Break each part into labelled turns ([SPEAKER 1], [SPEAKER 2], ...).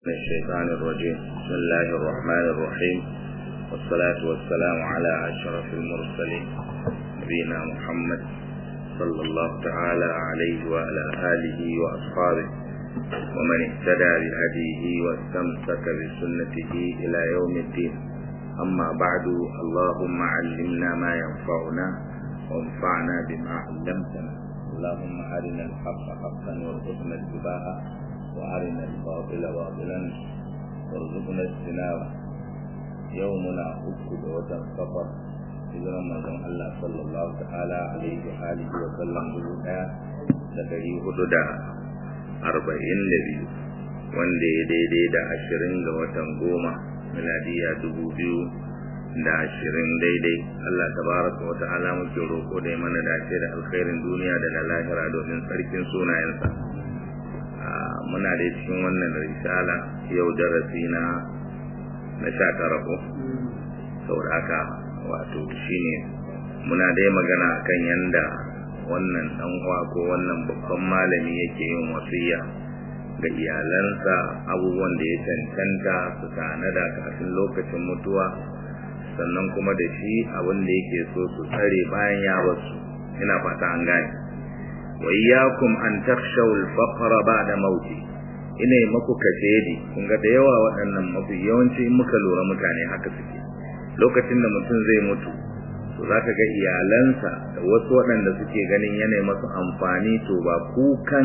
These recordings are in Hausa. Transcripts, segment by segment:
[SPEAKER 1] الشيطان الرجيم بسم الله الرحمن الرحيم والصلاة والسلام على أشرف المرسلين نبينا محمد صلى الله تعالى عليه وعلى آله وأصحابه ومن اهتدى بهديه واستمسك بسنته إلى يوم الدين أما بعد اللهم علمنا ما ينفعنا وانفعنا بما علمتنا اللهم أرنا الحق حقا وارزقنا اتباعه وأرنا الباطل باطلا وارزقنا اجتنابه يومنا أكد وتن سفر hijiran manzon Allah sallallahu ta'ala alaihi wa alihi wa sallam dubu daya da dari hudu da arba'in da biyu wanda ya daidai da ashirin ga watan goma miladiya dubu biyu da ashirin daidai Allah tabaraka wa ta'ala muke roƙo da ya mana dace da alkhairin duniya da na lahira domin sarkin sunayensa muna da cikin wannan risala yau darasi na na sha tara ko saboda haka wato shine muna dai magana akan yanda wannan dan uwa ko wannan babban malami yake yin wasiya ga iyalansa abubuwan da ya cancanta su tanada kafin lokacin mutuwa sannan kuma da shi abin da yake so su tsare bayan ya basu ina fata an gane wa iyyakum an takhshaw al-faqr ba'da mauti ina maku kashedi kun ga da yawa waɗannan mafi yawanci in muka lura mutane haka suke lokacin da mutum zai mutu to zaka ga iyalansa da wasu waɗanda suke ganin yanayi masu amfani to ba kukan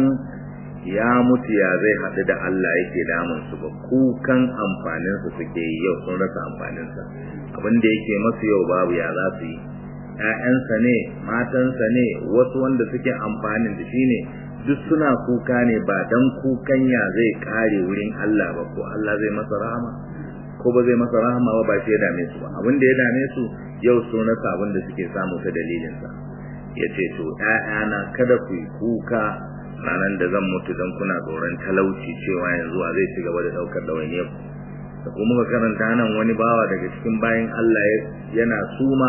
[SPEAKER 1] ya mutu ya zai haɗu da Allah yake damun su ba kukan amfanin su suke yi yau sun rasa amfanin sa abin da yake masu yau babu ya za su yi ƴaƴansa ne matansa ne wasu wanda suke amfanin da shine duk suna kuka ne ba dan kukan ya zai kare wurin Allah ba ko Allah zai masa rahama ko ba zai masa rahama ba ba shi ya dame su ba abin da ya dame su yau sun rasa abin da suke samu ta dalilin sa yace to ƴaƴana kada ku yi kuka ranar da zan mutu don kuna tsoron talauci cewa yanzu a zai ci gaba da daukar dawainiyar ku da kuma muka karanta nan wani bawa daga cikin bayan Allah yana suma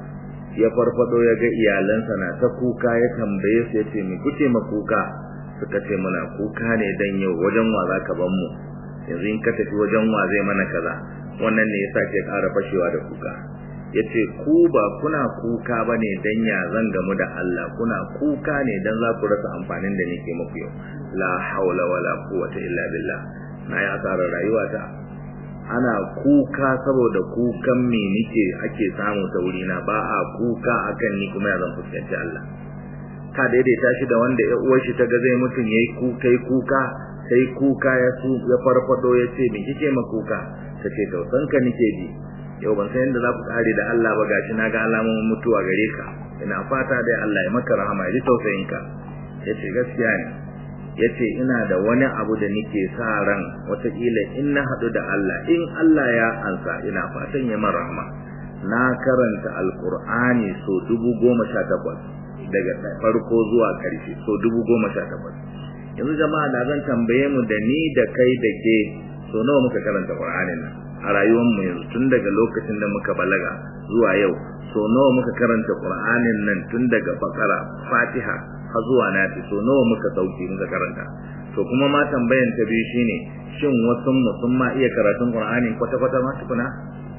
[SPEAKER 1] ya farfado ya ga iyalansa na ta kuka ya tambaye su yace me kuke ma kuka suka ce muna kuka ne dan yau wajen wa zaka ban mu yanzu in ka tafi wajen wa zai mana kaza wannan ne yasa ke ƙara fashewa da kuka yace ku ba kuna kuka bane dan ya zan gamu da Allah kuna kuka ne dan za ku rasa amfanin da nake muku yau la haula wala quwwata illa billah na ya tsara rayuwata ana kuka saboda kukan me nike ake samu ta wurina ba a kuka akan ni kuma ya zan fuskanci Allah ka daidaita shi da wanda ya uwar shi ta ga zai mutun yayi kuka yi kuka sai kuka ya su ya farfado ya ce me kike ma kuka tace tausan ka nike ji yau ban san yadda za ku kare da Allah ba gashi na ga alamomin mutuwa gare ka ina fata dai Allah ya maka rahama ya ji tausayin ka yace gaskiya ne yace ina da wani abu da nake sa ran wataƙila in na haɗu da Allah in Allah ya ansa ina fatan ya mara rahama na karanta alkur'ani so dubu goma sha takwas daga farko zuwa ƙarshe so dubu goma sha takwas yanzu jama'a da zan tambaye mu da ni da kai da ke so nawa muka karanta qur'anin nan a rayuwar mu yanzu tun daga lokacin da muka balaga zuwa yau so nawa muka karanta qur'anin nan tun daga bakara fatiha har zuwa nafi so nawa muka sauke muka karanta to kuma ma tambayan ta biyu shine shin wasu mu sun ma iya karatun qur'ani kwata kwata ma tukuna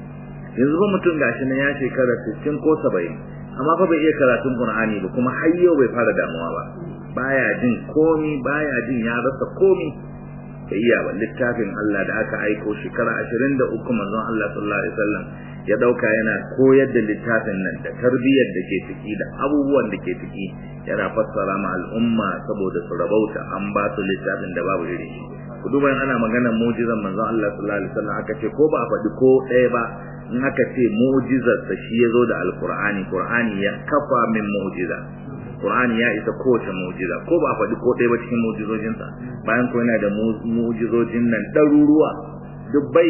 [SPEAKER 1] yanzu ba mutum gashi nan ya shekara 60 ko 70 amma fa bai iya karatun qur'ani ba kuma har yau bai fara damuwa ba baya jin komi baya jin ya rasa komi bai iya ba littafin Allah da aka aiko shekara 23 manzon Allah sallallahu alaihi wasallam ya dauka yana koyar da littafin nan da tarbiyyar da ke ciki da abubuwan da ke ciki yana fassara ma al'umma saboda su rabauta an ba su littafin da babu iri ku duba ana maganar mu'jizan manzon Allah sallallahu alaihi wasallam aka ce ko ba a faɗi ko ɗaya ba in aka ce mu'jizar sa shi yazo da alqur'ani qur'ani ya kafa min mu'jiza qur'ani ya isa kowace mu'jiza ko ba a faɗi ko ɗaya ba cikin mu'jizojin sa bayan ko yana da mu'jizojin nan ɗaruruwa dubbai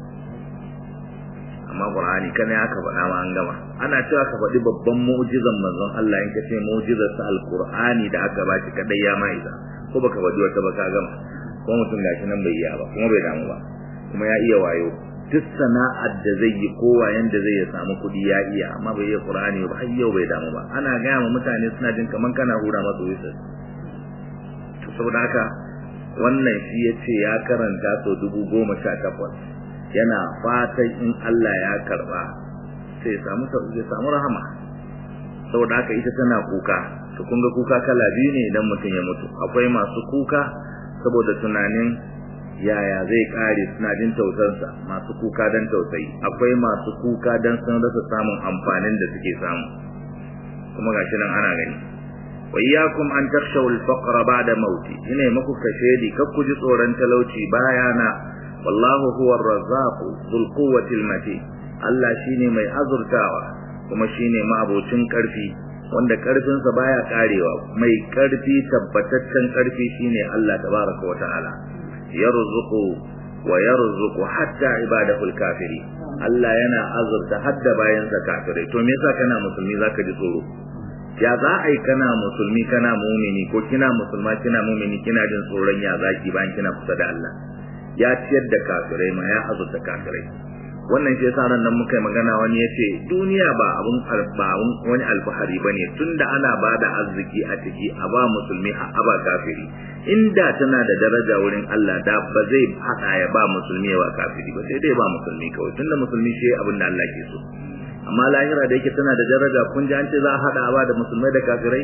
[SPEAKER 1] amma qur'ani kana ya ka faɗa ma an gama ana cewa ka faɗi babban mu'jizan manzon Allah in ka ce mu'jizar sa alqur'ani da aka ba shi kadai ya mai isa ko baka faɗi wata ba ka gama ko mutum gashi nan bai iya ba kuma bai damu ba kuma ya iya wayo duk sana'ar da zai yi ko wayan da zai ya samu kuɗi ya iya amma bai iya qur'ani ba har yau bai damu ba ana gaya ma mutane suna jin kaman kana hura masu wisa to saboda haka wannan shi ya ce ya karanta sau dubu goma sha takwas yana fatan in Allah ya karba sai samu ya samu rahama saboda haka ita tana kuka to kun ga kuka kala biyu ne idan mutum ya mutu akwai masu kuka saboda tunanin yaya zai kare suna jin tausansa masu kuka don tausayi akwai masu kuka don sun rasa samun amfanin da suke samu kuma gashi nan ana gani wa iyyakum an takshaw al-faqr ba'da mauti ina muku kashedi kar ku ji tsoron talauci bayana wallahu huwa ar-razzaq dhul quwwati al-matin Allah shine mai azurtawa kuma shine ma'abocin karfi wanda karfinsa baya karewa mai karfi tabbataccen karfi shine Allah tabaraka wa ta'ala yarzuqu wa yarzuqu hatta ibadahu al-kafiri Allah yana azurta hadda bayansa kafirai to me yasa kana musulmi zaka ji tsoro ya za a yi kana musulmi kana mumini ko kina musulma kina mumini kina jin tsoron ya zaki bayan kina kusa da Allah ya ciyar da kafirai ma ya azurta kafirai wannan shi yasa nan muka yi magana wani yace duniya ba abun ba wani alfahari bane tunda ana bada arziki a ciki a ba musulmi a ba kafiri inda tana da daraja wurin Allah da ba zai hada ya ba musulmi ya ba kafiri ba sai dai ba musulmi kawai tunda musulmi shi abin da Allah ke so amma lahira da yake tana da daraja kun ji an ce za a hada ba da musulmai da kafirai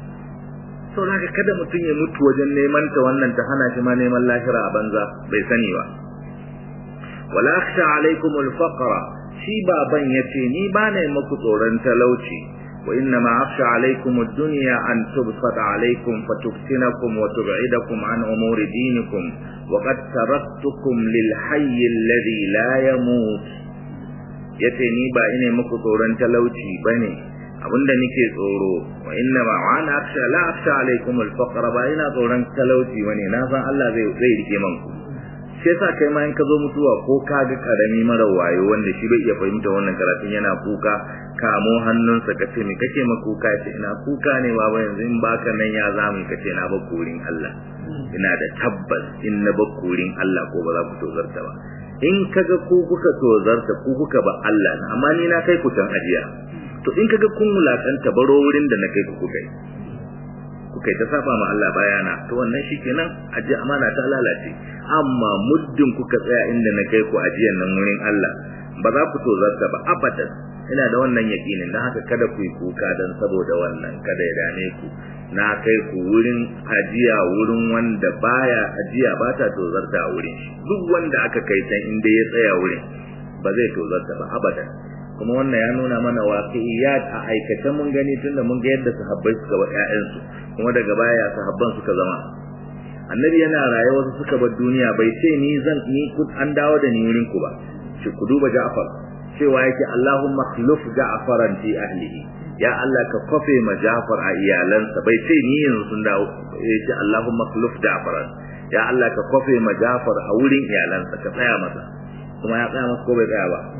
[SPEAKER 1] sau da kada mutum ya mutu wajen neman ta wannan ta hana shi ma neman lahira a banza bai sani ba wala akhsha alaikum alfaqra shi baban yace ni ba ne muku tsoron talauci wa inna ma akhsha alaikum ad-dunya an tubsata alaikum fatuftinakum wa tub'idakum an umuri dinikum wa qad taraktukum lil hayy alladhi la yamut yace ni ba ine muku tsoron talauci bane abinda nake tsoro wa inna ma ana akhsha la akhsha alaikum alfaqra ba ina tsoron talauci bane na san Allah zai zai rike man ku sai sa kai ma in ka zo mutuwa ko ka ga karami mara wayo wanda shi bai iya fahimta wannan karatun yana kuka kamo hannunsa ka ce me kake ma kuka ce ina kuka ne baba yanzu in baka nan ya zamu ka ce na ba kurin Allah ina da tabbas in na ba kurin Allah ko ba za ku tozarta ba in kaga ku kuka tozarta ku kuka ba Allah na amma ni na kai ku can ajiya to in kaga kun mulakanta baro wurin da na kai ku kuka kuka ta saba ma Allah bayana to wannan shikenan aje amana ta lalace amma muddin kuka tsaya inda na kai ku ajiyan nan wurin Allah ba za ku tozarta ba abadan ina da wannan yakinin dan haka kada ku yi kuka dan saboda wannan kada ya dame ku na kai ku wurin ajiya wurin wanda baya ajiya ba ta tozarta a wurin shi duk wanda aka kai san inda ya tsaya wurin ba zai tozarta ba abadan kuma wannan ya nuna mana waqi'iyat a aikace mun gani tunda mun ga yadda sahabbai suka ba ƴaƴansu kuma daga baya sahabban suka zama annabi yana raye wasu suka bar duniya bai ce ni zan ni an dawo da ni wurin ku ba shi ku duba Ja'far cewa yake Allahumma khluf Ja'faran fi ahlihi ya Allah ka kofe ma Ja'far a iyalansa bai ce ni yanzu sun dawo yace Allahumma khluf Ja'faran ya Allah ka kofe ma Ja'far a wurin iyalansa ka tsaya masa kuma ya tsaya masa ko bai tsaya ba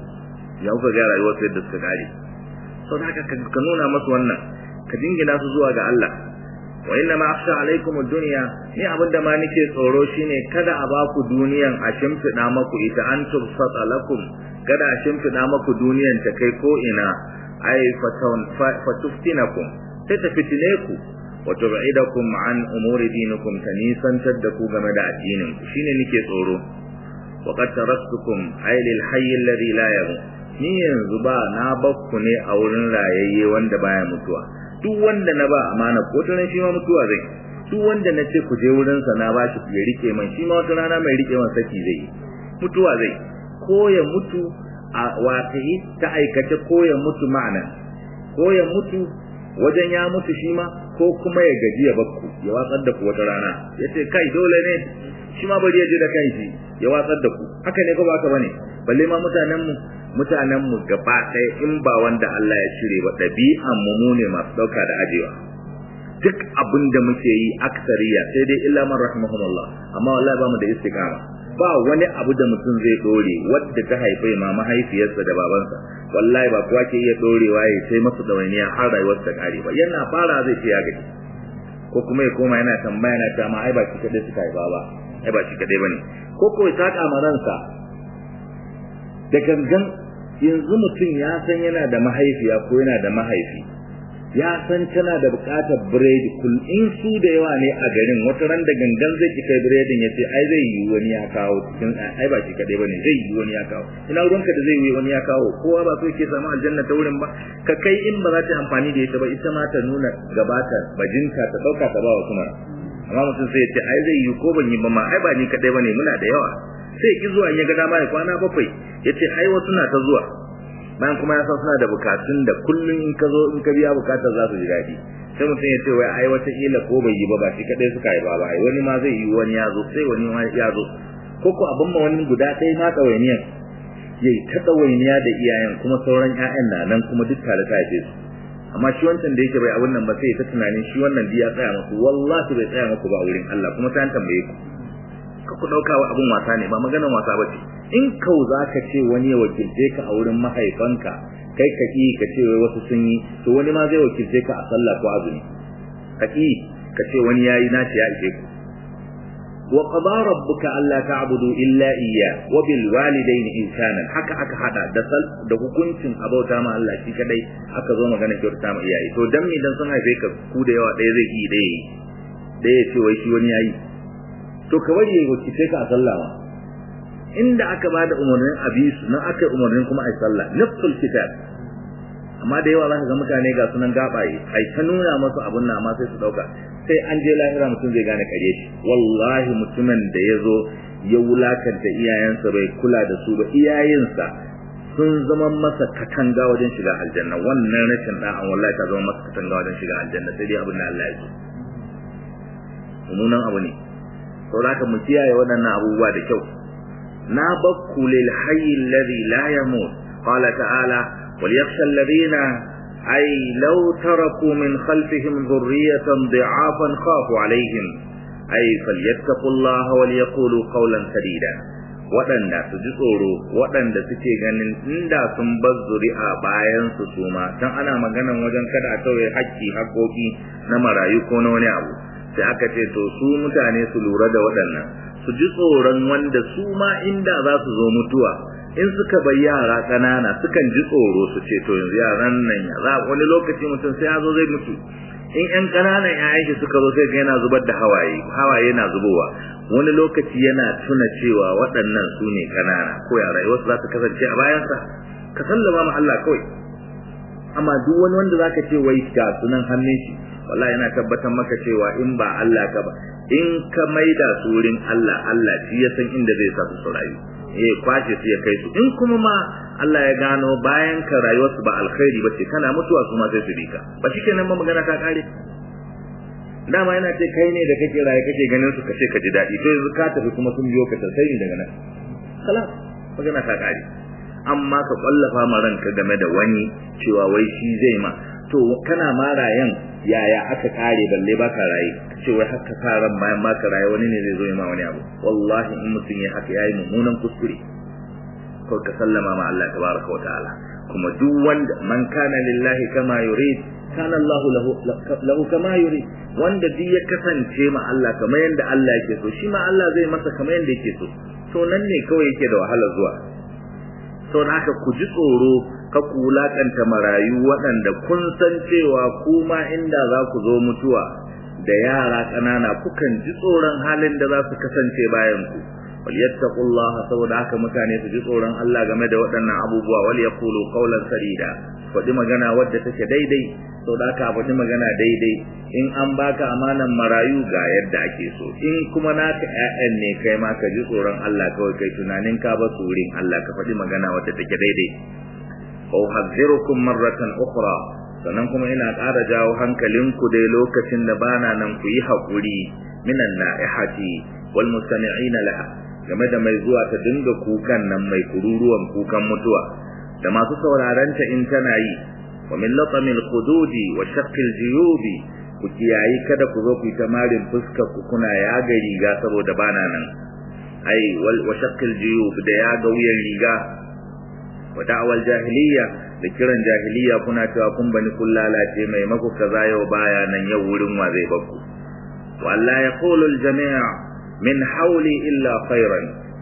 [SPEAKER 1] ya kuka ga rayuwar sai da suka kare sau da haka ka nuna masu wannan ka jingina su zuwa ga Allah wa inna ma akhsha alaikum ad-dunya ni abinda ma nake tsoro shine kada a ba ku duniyan a shimfida maku ita an tubsata lakum kada a shimfida maku duniyan ta kai ko ina ay fatun fatuftinakum sai ta fitine ku wa tub'idakum an umuri dinikum tanisantar da ku game da addinin ku shine nake tsoro wa qad taraktukum ay lil hayy alladhi la yamut ni yanzu ba na bakku ne a wurin rayayye wanda baya mutuwa duk wanda na ba amana ko ta shi ma mutuwa zai duk wanda na ce ku je wurin sa na bashi ya rike man shi ma wata rana mai rike man saki zai mutuwa zai ko ya mutu a waƙi ta aikace ko ya mutu ma'ana ko ya mutu wajen ya mutu shi ma ko kuma ya gaji ya bakku ya watsar da ku wata rana ya ce kai dole ne shi ma bari ya je da kanshi ya watsar da ku haka ne ko ba haka bane balle ma mutanen mu mutanen mu gaba ɗaya in ba wanda Allah ya cire ba ɗabi'an mu mu ne masu ɗauka da ajewa duk abin da muke yi aksariya sai dai illa man rahimahumullah amma wallahi ba mu da istiqama ba wani abu da mutum zai dore wadda ta haife ma mahaifiyarsa da babansa wallahi ba kowa ke iya dorewa ya sai masa dawainiya har rayuwar ta kare ba yana fara zai ce ya gaji ko kuma ya koma yana tambaya na ta ma ai ba shi kadai suka haifa ba ai ba shi kadai bane ko ko ya saka ma ransa da gangan yanzu mutum ya san yana da mahaifiya ko yana da mahaifi ya san tana da bukatar biredi kul in su da yawa ne a garin wata ran da gangan zai ki kai biredin ya ce ai zai yi wani ya kawo cikin ai ba shi kadai bane zai yi wani ya kawo ina ruwanka da zai yi wani ya kawo kowa ba so yake samu aljanna ta wurin ba ka kai in ba za ta amfani da ita ba ita ma ta nuna gabata bajinta ta dauka ta ba wa kuma amma mutum sai ya ce ai zai yi ko ban yi ba ma ai ba ni kadai bane muna da yawa sai ki zuwa ya ga dama ya kwana bakwai ya ce ai wasu na ta zuwa bayan kuma ya san suna da bukatun da kullum in ka zo in ka biya bukatar za su ji daɗi sai mutum ya ce wai ai wata kila ko bai yi ba ba shi kadai suka yi ba ba ai wani ma zai yi wani ya zo sai wani ma ya zo ko ko abin ma wani guda ɗaya ma ɗawainiyan ya yi ta ɗawainiya da iyayen kuma sauran ƴaƴan na nan kuma duk tare ta haife su amma shi wancan da yake bai abin nan ba sai ta tunanin shi wannan ya tsaya muku wallahi bai tsaya muku ba wurin Allah kuma ta tambaye ku ka ku dauka wa abun wasa ne ba maganar wasa bace in kau zaka ce wani ya wakilce ka a wurin mahaifanka kai ka ki ka ce wai wasu sun yi to wani ma zai wakilce ka a sallah ko azumi ka ki ka ce wani yayi naci ya ishe ku wa qada rabbuka alla ta'budu illa iyyah wa bil walidayni ihsana haka aka hada da sal da hukuncin abauta ma Allah shi kadai aka zo magana kyauta ma iyaye to dan me dan sun haife ka ku da yawa ɗaya zai yi ɗaya ɗaya ce wai shi wani yayi to ka bari ya wakilce ka a sallah ma inda aka bada umarnin abisu nan aka yi umarnin kuma a sallah nafsul kitab amma da yawa za ka ga mutane ga sunan gabaye ai ta nuna masu abun nan amma sai su dauka sai an je lahira mutum zai gane kare shi wallahi mutumin da ya zo ya wulakanta iyayensa bai kula da su ba iyayensa sun zama masa katanga wajen shiga aljanna wannan rashin da'an wallahi ta zama masa katanga wajen shiga aljanna sai dai abin da Allah ya so mummunan abu ne saboda mu kiyaye waɗannan abubuwa da kyau na bakku lil hayy alladhi la yamut qala ta'ala wal yakhsha alladhina ay law taraku min khalfihim dhurriyatan dha'afan khafu alaihim ay falyattaqullaha wal yaqulu qawlan sadida waɗanda su ji tsoro waɗanda suke ganin inda sun bar zuri'a bayan su suma dan ana maganan wajen kada a tauye haƙƙi haƙoƙi na marayu ko na wani abu sai aka ce to su mutane su lura da waɗannan su ji tsoron wanda su ma inda za su zo mutuwa in suka bai yara ƙanana sukan ji tsoro su ce to yanzu yaran nan ya za wani lokaci mutum sai ya zo zai mutu in ƴan ƙananan ƴaƴan shi suka zo sai ga yana zubar da hawaye hawaye yana zubowa wani lokaci yana tuna cewa waɗannan su ne ƙanana ko ya rayuwarsu za ta kasance a bayansa ka sallama ma Allah kawai amma duk wani wanda zaka ce wai ga sunan hannun shi wallahi yana tabbatar maka cewa in ba Allah ka ba in ka maida su wurin Allah Allah shi ya san inda zai sa su rayu eh kwace su ya kai su in kuma ma Allah ya gano bayan ka rayuwar su ba alkhairi bace kana mutuwa su ma sai su bika ba shikenan ba magana ta kare dama yana ce kai ne da kake raye kake ganin su kace ka ji dadi to yanzu ka tafi kuma sun biyo ka sai daga nan khalas magana ta kare amma ka kwallafa ma ranka game da wani cewa wai shi zai ma to kana ma rayan yaya aka kare balle baka raye ce wai haka karan bayan baka raye wani ne zai zo ma wani abu wallahi in mutum ya haka yayi mummunan kuskure ko ka sallama ma Allah tabaraka wa ta'ala kuma duk wanda man kana lillahi kama yurid kana Allah lahu lahu kama yurid wanda duk ya kasance ma Allah kamar yanda Allah yake so shi ma Allah zai masa kamar yanda yake so to nan ne kawai yake da wahala zuwa sau da haka ku ji tsoro ka ku wulaƙanta marayu waɗanda kun san cewa kuma inda za ku zo mutuwa da yara ƙanana kukan ji tsoron halin da za su kasance bayan ku wal yattaqullaha saboda haka mutane su ji tsoron Allah game da waɗannan abubuwa wal yaqulu qawlan sadida faɗi magana wadda take daidai saboda haka faɗi magana daidai in an baka amanan marayu ga yadda ake so in kuma naka ƴaƴan ne kai ma ka ji tsoron Allah kawai kai tunanin ka ba su wurin Allah ka faɗi magana wadda take daidai fa uhadhirukum marratan ukhra sannan kuma ina ƙara jawo hankalinku dai lokacin da bana nan ku yi haƙuri minan na'ihati wal mustami'ina laha game da mai zuwa ta dinga kukan nan mai kururuwan kukan mutuwa da masu sauraron ta in tana yi wa min latamil khududi wa shaqqil juyubi ku kiyayi kada ku zo ku yi tamarin fuska ku kuna yaga riga saboda bana nan ai wal wa shaqqil juyub da yaga wuyan riga wa da'wal jahiliya da kiran jahiliya kuna cewa kun bani kun lalace mai maku kaza yau baya nan yau wurin wa zai bakku wa Allah yaqulu al jami' min hawli illa khairan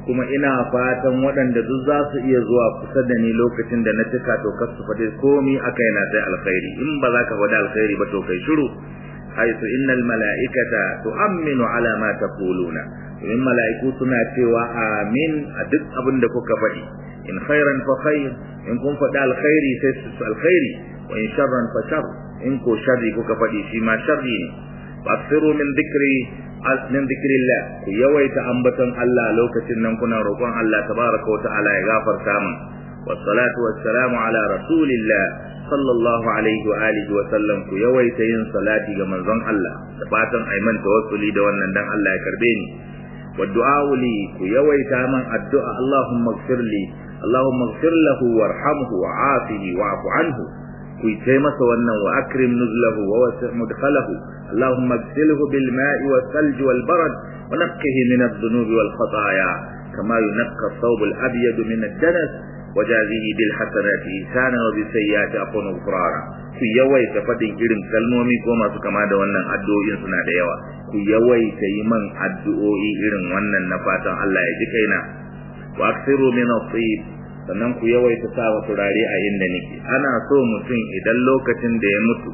[SPEAKER 1] kuma ina fatan waɗanda duk za su iya zuwa kusa da ni lokacin da na cika to kar su faɗi komi a kaina sai alkhairi in ba za ka faɗi alkhairi ba to kai shiru haitu innal mala'ikata tu'minu ala ma taquluna domin mala'iku suna cewa amin a duk abin da kuka faɗi in khairan fa khair in kun faɗi alkhairi sai su alkhairi wa in sharran fa shar in ko sharri kuka faɗi shi ma sharri ne fasiru min dhikri min dhikrillah ku yawaita ambaton Allah lokacin nan kuna roƙon Allah tabaraka wa ta'ala ya gafarta min wassalatu wassalamu ala rasulillah sallallahu alaihi wa alihi wa sallam ku yawaita yin salati ga manzon Allah da fatan ai man tawassuli da wannan dan Allah ya karbe ni wa du'a li ku yawaita man addu'a Allahumma ighfir li Allahumma ighfir lahu warhamhu wa afihi wa'fu anhu ku yi masa wannan wa akrim nuzlahu wa wasi' mudkhalahu Allahumma ighsilhu bil ma'i was thalj wal barad wa naqqihi min adh-dhunubi wal khataaya kama yunqqa ath-thawb al-abyad min ad-danas wajazihi bil hasanati ihsana wa bis sayyiati afwan ghufrana ku yawaita fadin irin kalmomi ko masu kama da wannan addu'o'in suna da yawa ku yawaita yi man addu'o'i irin wannan na fatan Allah ya ji kaina wa aksiru min at-tayyib sannan ku yawaita sa wa turare a inda nake ana so mutum idan lokacin da ya mutu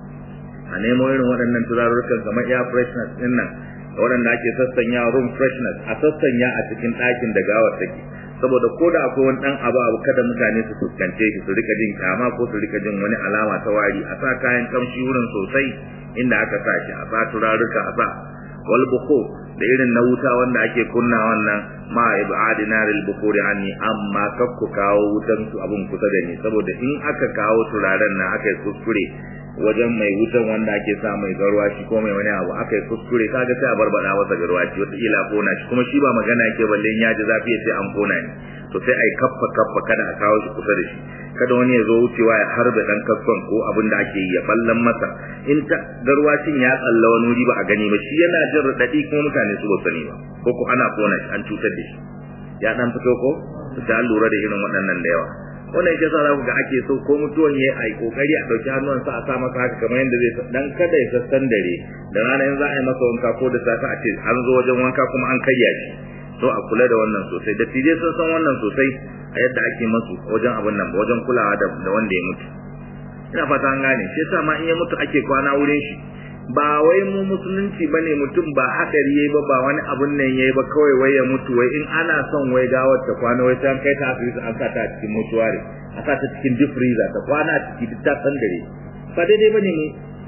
[SPEAKER 1] a nemo irin waɗannan turarurrukan kamar air freshness din nan waɗanda ake sassanya room freshness a sassanya a cikin ɗakin da gawar take saboda ko da akwai wani dan abu abu kada mutane su fuskance shi su rika jin kama ko su rika jin wani alama ta wari a sa kayan kamshi wurin sosai inda aka sa shi a sa turaruka a sa wal buku da irin na wuta wanda ake kunna wannan ma ibadi naril bukuri anni amma kakku kawo wutan su abun kusa da ni saboda in aka kawo turaren nan aka yi kuskure wajen mai wutan wanda ake sa mai garwashi ko mai wani abu aka yi kuskure kaga sai a barbada masa garwashi wata ila kona shi kuma shi ba magana yake balle in ya ji zafi ya ce an kona ni to sai ai kaffa kaffa kada a kawo shi kusa da shi kada wani ya zo wucewa ya harbe dan kaskon ko abin da ake yi ya ballan masa in ta garwashin ya tsalla wani wuri ba a gani ba shi yana jin radadi kuma mutane su ba sani ba ko ko ana kona shi an cutar da shi ya dan fito ko ta lura da irin waɗannan da yawa wannan yake sa za ku ga ake so ko mutuwan yayi ai kokari a dauki hannun sa a sa masa haka kamar yadda zai dan kada ya sassan dare da rana in za a yi masa wanka ko da safe a ce an zo wajen wanka kuma an karya shi so a kula da wannan sosai da tije sun san wannan sosai a yadda ake masu wajen abin nan wajen kulawa da wanda ya mutu ina fata an gane shi yasa ma in ya mutu ake kwana wurin shi ba wai mu musulunci bane mutum ba hadari yayi ba ba wani abun nan yayi ba kawai wai ya mutu wai in ana son wai gawar ta kwana wai sai an kai ta asibiti an sa ta a cikin mutuware a sa ta cikin deep freezer ta kwana a ciki duk ta san dare ba daidai bane mu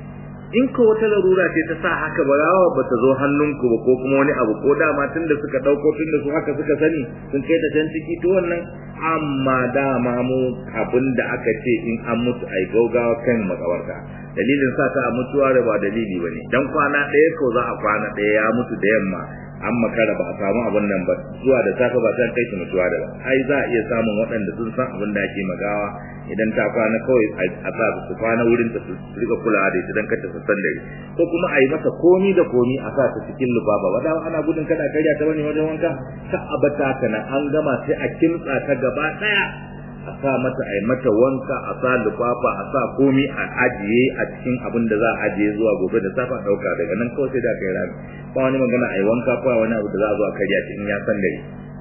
[SPEAKER 1] in ko wata larura ce ta sa haka ba rawa ba ta zo hannunku ba ko kuma wani abu ko dama tunda suka dauko tunda su haka suka sani sun kai ta can ciki to wannan amma dama mu abin da aka ce in an mutu ai gaugawa kan makawarta dalilin sa ta mutuwa da ba dalili bane dan kwana ɗaya ko za a kwana ɗaya ya mutu da yamma an makara ba a samu abin nan ba zuwa da safe ba sai kai shi mutuwa da ba ai za a iya samun waɗanda sun san abin da ake magawa idan ta kwana kawai a sa su kwana wurin ta su rika kulawa da ita dan kar ta sassan dare ko kuma a yi masa komi da komi a sa ta cikin lubaba wanda ana gudun kada karya ta bane wajen wanka ta abata kana an gama sai a kimtsa ta gaba daya a sa mata a yi mata wanka a sa lufafa a sa komi a ajiye a cikin abin da za a ajiye zuwa gobe da safa dauka daga nan kawai sai da kai rami ba wani magana a yi wanka ko wani abu da za a zo a karya shi in ya san dare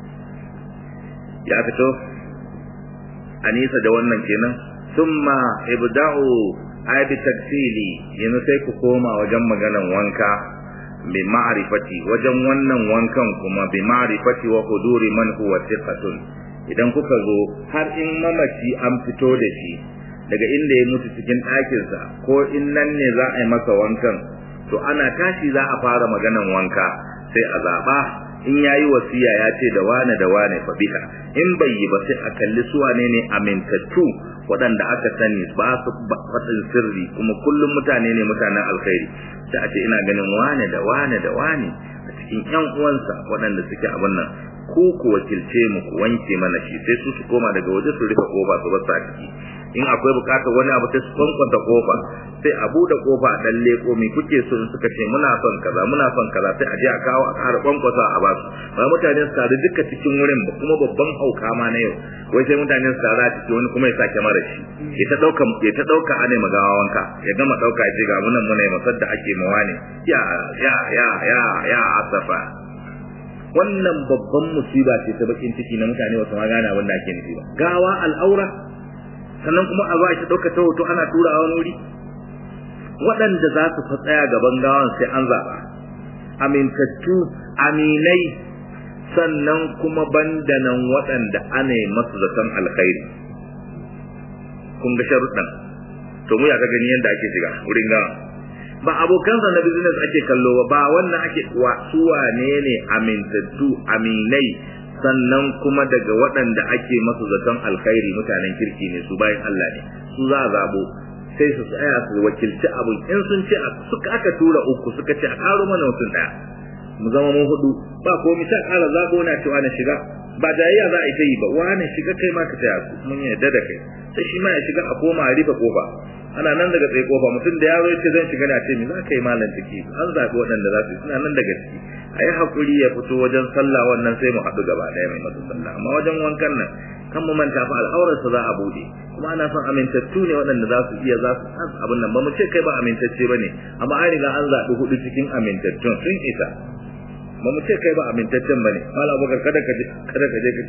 [SPEAKER 1] ya fito a nisa da wannan kenan summa ibda'u ay bi taksili yanzu sai ku koma wajen maganan wanka bi ma'rifati wajen wannan wankan kuma bi ma'rifati wa huduri man huwa thiqatun idan kuka zo har in mamaci an fito da shi daga inda ya mutu cikin ɗakinsa ko in nan ne za a yi masa wankan to ana tashi za a fara maganan wanka sai a zaɓa in ya yi wasiya ya ce da wane da wane fa biha in bai yi ba sai a kalli su wane ne amintattu waɗanda aka sani ba su faɗin sirri kuma kullum mutane ne mutanen alkhairi sai a ce ina ganin wane da wane da wane a cikin ƴan uwansa waɗanda suke abin nan ko ku wakilce mu ku wanke mana shi sai su su koma daga waje su rufe kofa su basa ciki in akwai bukatar wani abu sai su kwankwanta kofa sai a bude kofa a dan leko mi kuke so in suka ce muna son kaza muna son kaza sai a je a kawo a ƙara kwankwasa a basu ba mutane su taru duka cikin wurin ba kuma babban hauka ma na yau wai sai mutane su taru a ciki wani kuma ya sake mara shi ya ta dauka ya ta dauka ane magawa wanka ya gama dauka ya ce ga munan muna masar da ake mawa ne ya ya ya ya ya asafa wannan babban musiba ce ta bakin ciki na mutane wasu ma gane abin da ake nufi ba gawa al'aura sannan kuma a zo a ta ɗauka ta hoto ana tura a wani wuri waɗanda za su fa tsaya gaban gawan sai an zaɓa amintattu aminai sannan kuma banda nan waɗanda ana yi masu zaton alkhairi kun ga sharuɗan to mu ya ka gani yadda ake shiga wurin gawa ba abokansa na business ake kallo ba ba wannan ake wa su wane ne amintattu aminai sannan kuma daga waɗanda ake masu zaton alkhairi mutanen kirki ne su bayan Allah ne su za a zabo sai su tsaya su wakilci abin in sun ce suka aka tura uku suka ce a karo mana mutum daya mu zama mun hudu ba ko mi ta kara zabo na cewa na shiga ba jayayya za a yi ta yi ba wani shiga kai ma ka taya su mun yarda da kai sai shi ma ya shiga a koma a rufe kofa ana nan daga tsaye kofa mutum da yaro yace zan shiga na ce mi za ka yi malam ciki an zaɓi waɗanda za su yi suna nan daga ciki a yi haƙuri ya fito wajen sallah wannan sai mu haɗu gaba ɗaya mai masu sallah amma wajen wankan nan kan mu manta fa al'aurarsa za a buɗe kuma ana son amintattu ne waɗanda za su iya za su san abin nan ba mu ce kai ba amintacce ba ne amma an riga an zaɓi hudu cikin amintattun sun isa ba mu ce kai ba amintaccen ba ne malam abubakar kada ka je kada ka je ka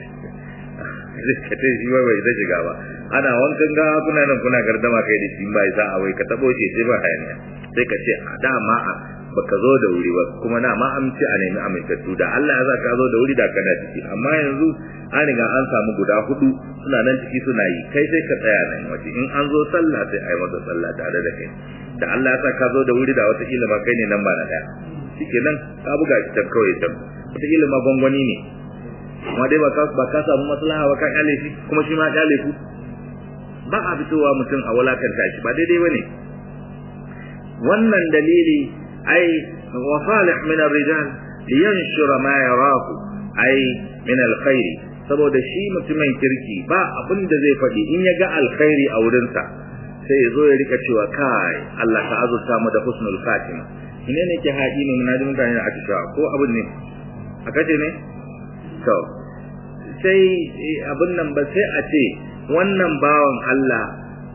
[SPEAKER 1] ka ce shi wai bai zai shiga ba ana wankan gawa kuna nan kuna gardama kai da shi ba isa a wai ka tabo shi sai ba hayaniya sai ka ce a dama a baka zo da wuri ba kuma na ma an ce a nemi amintattu da Allah ya sa ka zo da wuri da kana ciki amma yanzu an riga an samu guda hudu suna nan ciki suna yi kai sai ka tsaya nan waje in an zo sallah sai a yi masa sallah tare da kai da Allah ya sa ka zo da wuri da wata kila ma kai ne nan ba na daya shikenan ka buga shi can kawai can wata kila ma gwangwani ne amma dai ba ka samu maslaha ba ka kyale shi kuma shi ma kyale ku ba a fitowa mutum a walakanta shi ba daidai bane wannan dalili ai wa salih min ar-rijal liyanshura ma yarahu ai min al-khair saboda shi mutumin kirki ba abin da zai faɗi in ya ga alkhairi a wurinsa sai ya zo ya rika cewa kai Allah ka azurta mu da husnul khatima ine ne ke haɗi ne muna da mutane da ake cewa ko abin ne a kace ne to sai abin nan ba sai a ce wannan bawan Allah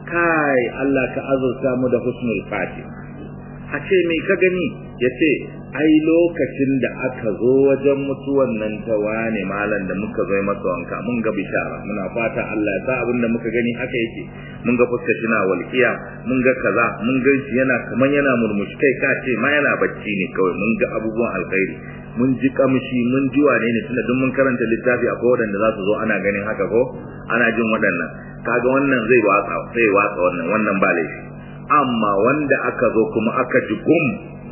[SPEAKER 1] kai Allah ka azurta mu da husnul khatima a ce me ka gani ya ce ai lokacin da aka zo wajen mutuwan nan ta wane malam da muka zo masa wanka mun ga bishara muna fata Allah ya sa abin da muka gani haka yake mun ga fuskar shi na walƙiya mun ga kaza mun ga shi yana kaman yana murmushi kai ka ce ma yana bacci ne kawai mun ga abubuwan alkhairi mun ji kamshi mun ji wane ne tunda duk mun karanta littafi a waɗanda za su zo ana ganin haka ko ana jin waɗannan kaga wannan zai watsa zai watsa wannan wannan ba laifi amma wanda aka zo kuma aka ji gum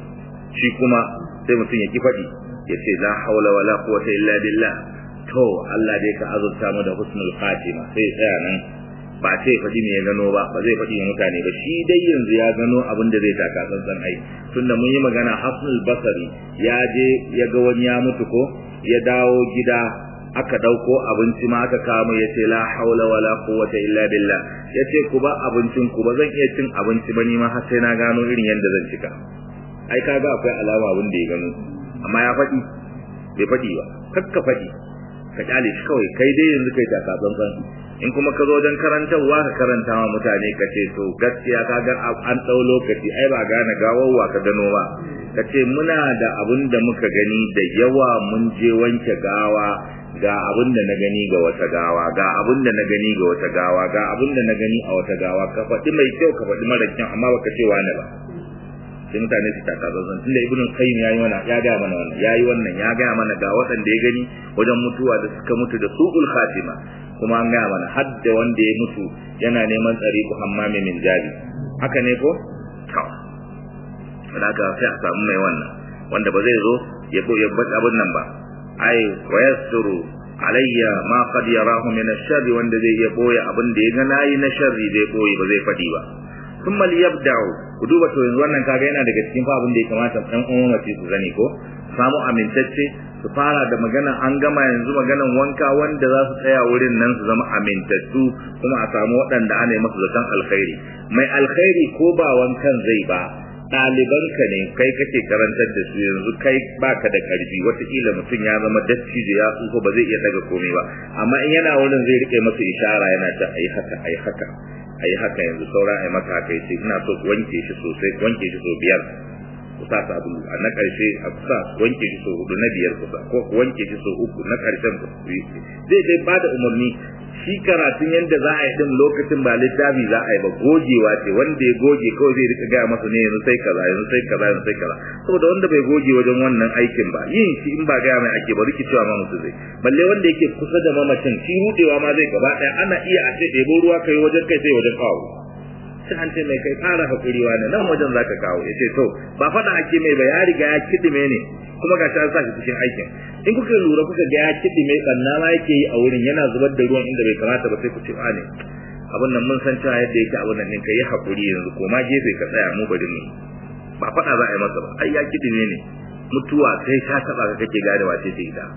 [SPEAKER 1] shi kuma sai mutum ya ki faɗi ya ce la haula wala quwwata illa billah to Allah dai ka azurta mu da husnul khatima sai tsaya nan ba sai faɗi me ya gano ba ba zai faɗi mutane ba shi dai yanzu ya gano abin da zai taka tsantsan ai tunda mun yi magana hafnul basari ya je ya ga wani ya mutu ko ya dawo gida aka dauko abinci ma aka kama ya ce la haula wala quwwata illa billah ya ce ku ba abincin ku ba zan iya cin abinci ba ni ma har sai na gano irin yadda zan cika ai kaga akwai alama abin da ya gano amma ya faɗi bai faɗi ba kakka faɗi ka kyale shi kawai kai dai yanzu kai taka tsantsan in kuma ka zo wajen karantarwa ka karanta wa mutane ka ce to gaskiya ka ga an ɗau lokaci ai ba gane gawarwa ka gano ba ka ce muna da abin da muka gani da yawa mun je wanke gawa ga abin da na gani ga wata gawa ga abin da na gani ga wata gawa ga abin da na gani a wata gawa ka faɗi mai kyau ka faɗi mara kyau amma baka ce wani ba sai mutane su taka zanzan tunda ibnu qayyim yayi wannan ya ga mana wannan yayi wannan ya ga mana ga waɗanda ya gani wajen mutuwa da suka mutu da su'ul khatima kuma an ga mana har da wanda ya mutu yana neman tsari ku hammami min jari haka ne ko to haka sai a samu mai wannan wanda ba zai zo ya bo ya bata abin nan ba ai wa yasturu alayya ma qad yarahu min ash-sharri wanda zai iya boye abin da ya ga nayi na sharri zai boye ba zai fadi ba thumma liyabda'u ku duba to yanzu wannan kaga yana daga cikin fa abin da ya kamata ɗan uwan wace su gani ko samu amintacce su fara da magana an gama yanzu maganan wanka wanda za su tsaya wurin nan su zama amintattu kuma a samu waɗanda ana yi masu zaton alkhairi mai alkhairi ko ba wankan zai ba ɗalibanka ne kai kake karantar da su yanzu kai baka da ƙarfi wataƙila mutum ya zama dattijo ya tsufa ba zai iya daga komai ba amma in yana wurin zai rike masa ishara yana ta ayi haka ayi haka ayi haka yanzu saura ayi maka haka yace ina so ku wanke shi sosai ku wanke shi so biyar ku sa sabulu a na karshe a kusa wanke shi so hudu na biyar kusa ko ku wanke shi so uku na karshen ku yi zai dai bada umarni shi karatun yadda za a yi din lokacin ba littafi za a yi ba gogewa ce wanda ya goge kawai zai rika gaya masa ne yanzu sai kaza yanzu sai kaza yanzu sai kaza saboda wanda bai goge wajen wannan aikin ba yin shi in ba gaya mai ake ba rikicewa ma mutu zai balle wanda yake kusa da mamacin shi rudewa ma zai gaba daya ana iya a ce ɗebo ruwa kai wajen kai sai wajen kawo sai an ce mai kai fara hakuri wa nan wajen zaka kawo ya ce to ba faɗa ake mai ba ya riga ya kidime ne kuma ga shi an sa shi cikin aikin in kuka lura kuka ga ya kiɗi mai ɓanna ma yake yi a wurin yana zubar da ruwan inda bai kamata ba sai ku ce ne abin nan mun san cewa yadda yake abin nan ɗin ka yi haƙuri yanzu ko ma gefe ka tsaya mu bari mu ba faɗa za a yi masa ba ai ya kiɗi ne mutuwa sai ta taɓa ka kake gane wace ce ita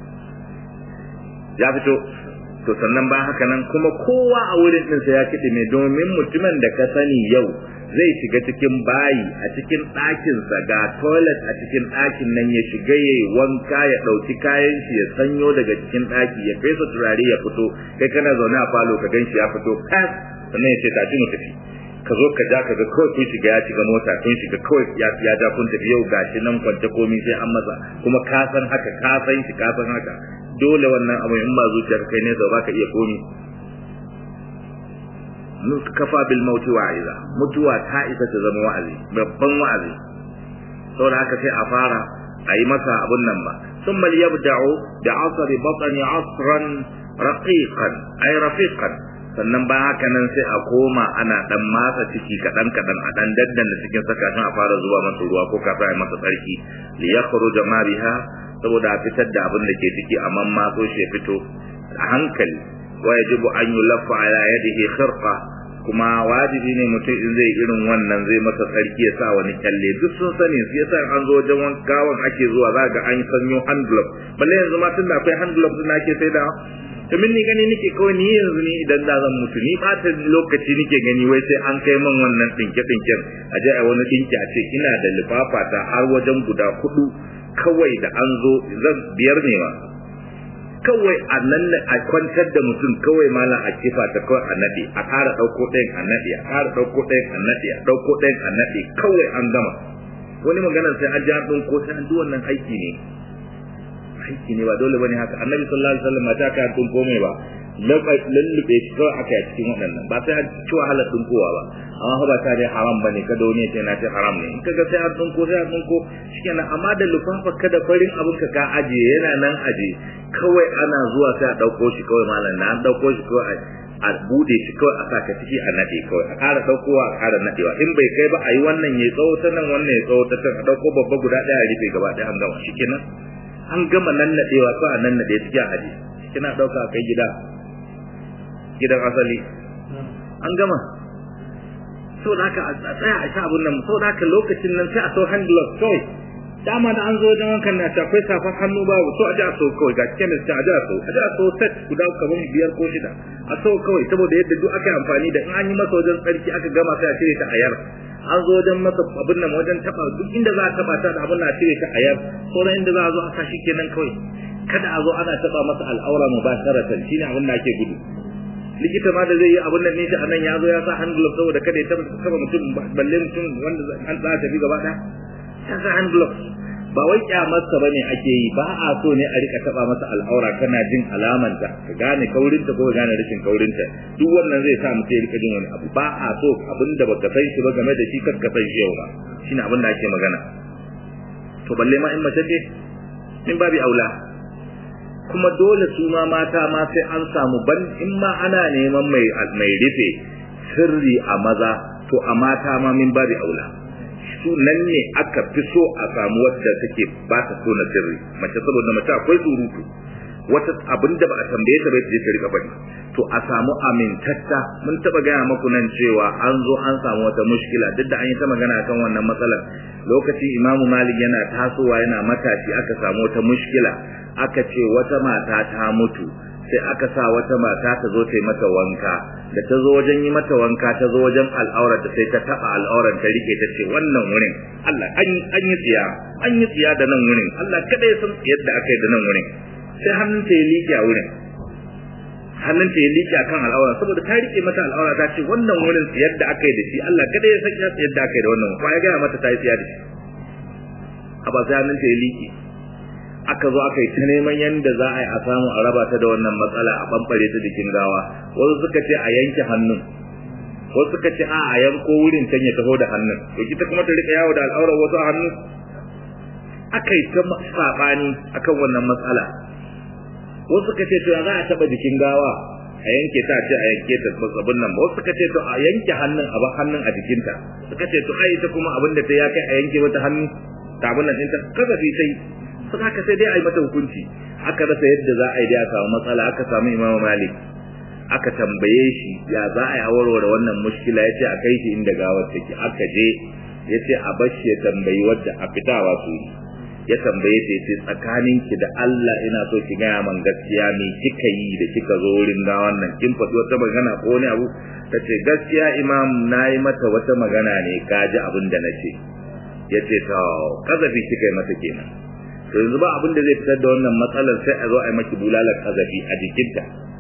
[SPEAKER 1] ya fito to sannan ba haka nan kuma kowa a wurin ɗinsa ya kiɗi mai domin mutumin da ka sani yau zai shiga cikin bayi a cikin ɗakinsa ga toilet a cikin ɗakin nan ya shiga ya wanka ya ɗauki kayan shi ya sanyo daga cikin ɗaki ya fesa turare ya fito kai kana zaune a falo ka ganshi ya fito kas sannan ya ce tashi mu tafi ka zo ka ja ka ga kawai kun shiga ya shiga mota kun shiga kawai ya ya ja kun tafi yau gashi nan kwance komai sai an masa kuma ka san haka ka san shi ka san haka dole wannan abu in ba zuciyar kai ne ba ka iya komi kafa bil mauti wa'iza mutuwa ta isa ta zama wa'azi babban wa'azi saboda haka sai a fara a yi masa abun nan ba ثم ليبدأوا بعصر بطن عصرا رقيقا أي رفيقا sannan ba haka nan sai a koma ana dan matsa ciki kadan kadan a dan daddan da cikin saka a fara zuba masa ruwa ko kafin a masa tsarki li yakhruja ma biha saboda a fitar da abin da ke ciki a man matso shi ya fito a hankali wa yajibu an yulaffa ala yadihi khirqa kuma wajibi ne mutum in zai irin wannan zai masa tsarki ya sa wani kyalle duk sun sani su yasa an zo wajen wankawan ake zuwa za ga an sanyo hand glove balle yanzu ma tun da akwai hand glove din ake sai da to min ni gani nake kawai ni yanzu ni idan da zan mutu ni bata lokaci nake gani wai sai an kai min wannan dinke dinken a je a wani dinki a ce ina da lifafa ta har wajen guda hudu kawai da an zo zan biyar ne ma kawai a nan a kwantar da mutum kawai malam a kifa ta kawai a nade a ƙara ɗauko ɗayan a nade a ƙara ɗauko ɗayan a nade a ɗauko ɗayan a nade kawai an gama wani magana sai an ji an ɗauko sai an ji wannan aiki ne aiki ne ba dole bane haka annabi sallallahu alaihi wasallam mata ka tun komai ba lallube shi kawai aka yi cikin waɗannan ba sai an ci wahalar tunkowa ba amma ba ta dai haram bane kada wani ya ce na ce haram ne in kaga sai an tunko sai an tunko shikenan amma da lufafa kada farin abin ka ka aje yana nan aje kawai ana zuwa sai a ɗauko shi kawai malam na an ɗauko shi kawai a bude shi kawai a saka ciki a nade kawai a ƙara ɗaukowa a ƙara nadewa in bai kai ba a yi wannan ya tsawo ta nan wannan ya tsawo ta can a ɗauko babba guda ɗaya a rufe gaba ɗaya an gama shikenan an gama nannadewa ko a nannade cikin aje kina ɗauka kai gida gidan asali an gama so da haka a tsaya a sha abun nan so da haka lokacin nan sai a so hand glove kawai dama da an zo wajen wankan na akwai safar hannu babu so a ji a so kawai ga kemis ta a ji a so a ji a so set guda kamar biyar ko shida a so kawai saboda yadda duk aka yi amfani da in an yi masa wajen tsarki aka gama sai a cire ta a yar an zo wajen masa abin nan wajen taba duk inda za a taba ta da abin na cire ta a yar sauran inda za a zo a sa shi kenan kawai kada a zo ana taba masa al'aura mubasharatan shine abin da ake gudu likita ma da zai yi abin nan ne shi anan ya zo ya sa hand glove saboda kada ya taba mutum balle mutum wanda an tsaya tafi gaba ɗaya ya sa hand glove ba wai kyamarsa bane ake yi ba a so ne a rika taba masa al'aura kana jin alamanta ka gane kaurinta ko ka gane rashin kaurinta duk wannan zai sa mutum ya rika jin wani abu ba a so abin da baka san shi ba game da shi kar ka san shi yau ba shine abin da ake magana to balle ma in mace ce in babi aula kuma dole su ma mata ma sai an samu ban in ma ana neman mai mai rufe sirri a maza to a mata ma min babi aula su nan ne aka fi so a samu wadda take ba ta so na sirri mace saboda mace akwai surutu wata abin da ba a tambaye ta bai je ta rika bari to a samu amintatta mun taba gaya maku nan cewa an zo an samu wata mushkila duk da an yi ta magana kan wannan matsalar lokacin imamu malik yana tasowa yana matashi aka samu wata mushkila aka ce wata mata ta mutu sai aka sa wata mata ta zo ta yi mata wanka da ta zo wajen yi mata wanka ta zo wajen al'aurar ta sai ta taba al'aurar ta rike ta ce wannan wurin Allah an yi tsiya an yi tsiya da nan wurin Allah kada ya san yadda aka yi da nan wurin sai hannunta ya liƙe a wurin hannunta ya liƙe akan al'aura saboda ta rike mata al'aura ta ce wannan wurin yadda aka yi da shi Allah kada ya san yadda aka yi da wannan ko ya gaya mata ta yi tsiya da shi a ba sai hannunta ya liƙe aka zo aka yi ta neman yadda za a yi a samu a raba ta da wannan matsala a bambare ta jikin gawa wasu suka ce a yanke hannun wasu suka ce a a yanko wurin can ya taho da hannun to ita kuma ta rika yawo da al'aurar wasu a hannu aka yi ta saɓani akan wannan matsala wasu suka ce to ya za a taɓa jikin gawa a yanke ta ce a yanke ta abin nan ba wasu suka ce to a yanke hannun a ba hannun a jikinta suka ce to ai ita kuma abin da ta ya kai a yanke mata hannu ta abin nan ɗinta kazafi sai sun haka sai dai a yi mata hukunci aka rasa yadda za a yi dai a samu matsala aka samu imamu malik aka tambaye shi ya za a yi a warware wannan mushkila ya ce a kai shi inda gawar take aka je ya ce a bashi ya tambayi wadda a fitawa su ya tambaye ta ce tsakanin ki da Allah ina so ki gaya man gaskiya me kika yi da kika zo wurin gawan nan kin faɗi wata magana ko wani abu ta ce gaskiya imam na yi mata wata magana ne ka ji abin da na ce ya ce ta kazafi kika yi mata kenan to yanzu ba abin da zai fitar da wannan matsalar sai a zo a yi maki bulalar kazafi a jikinta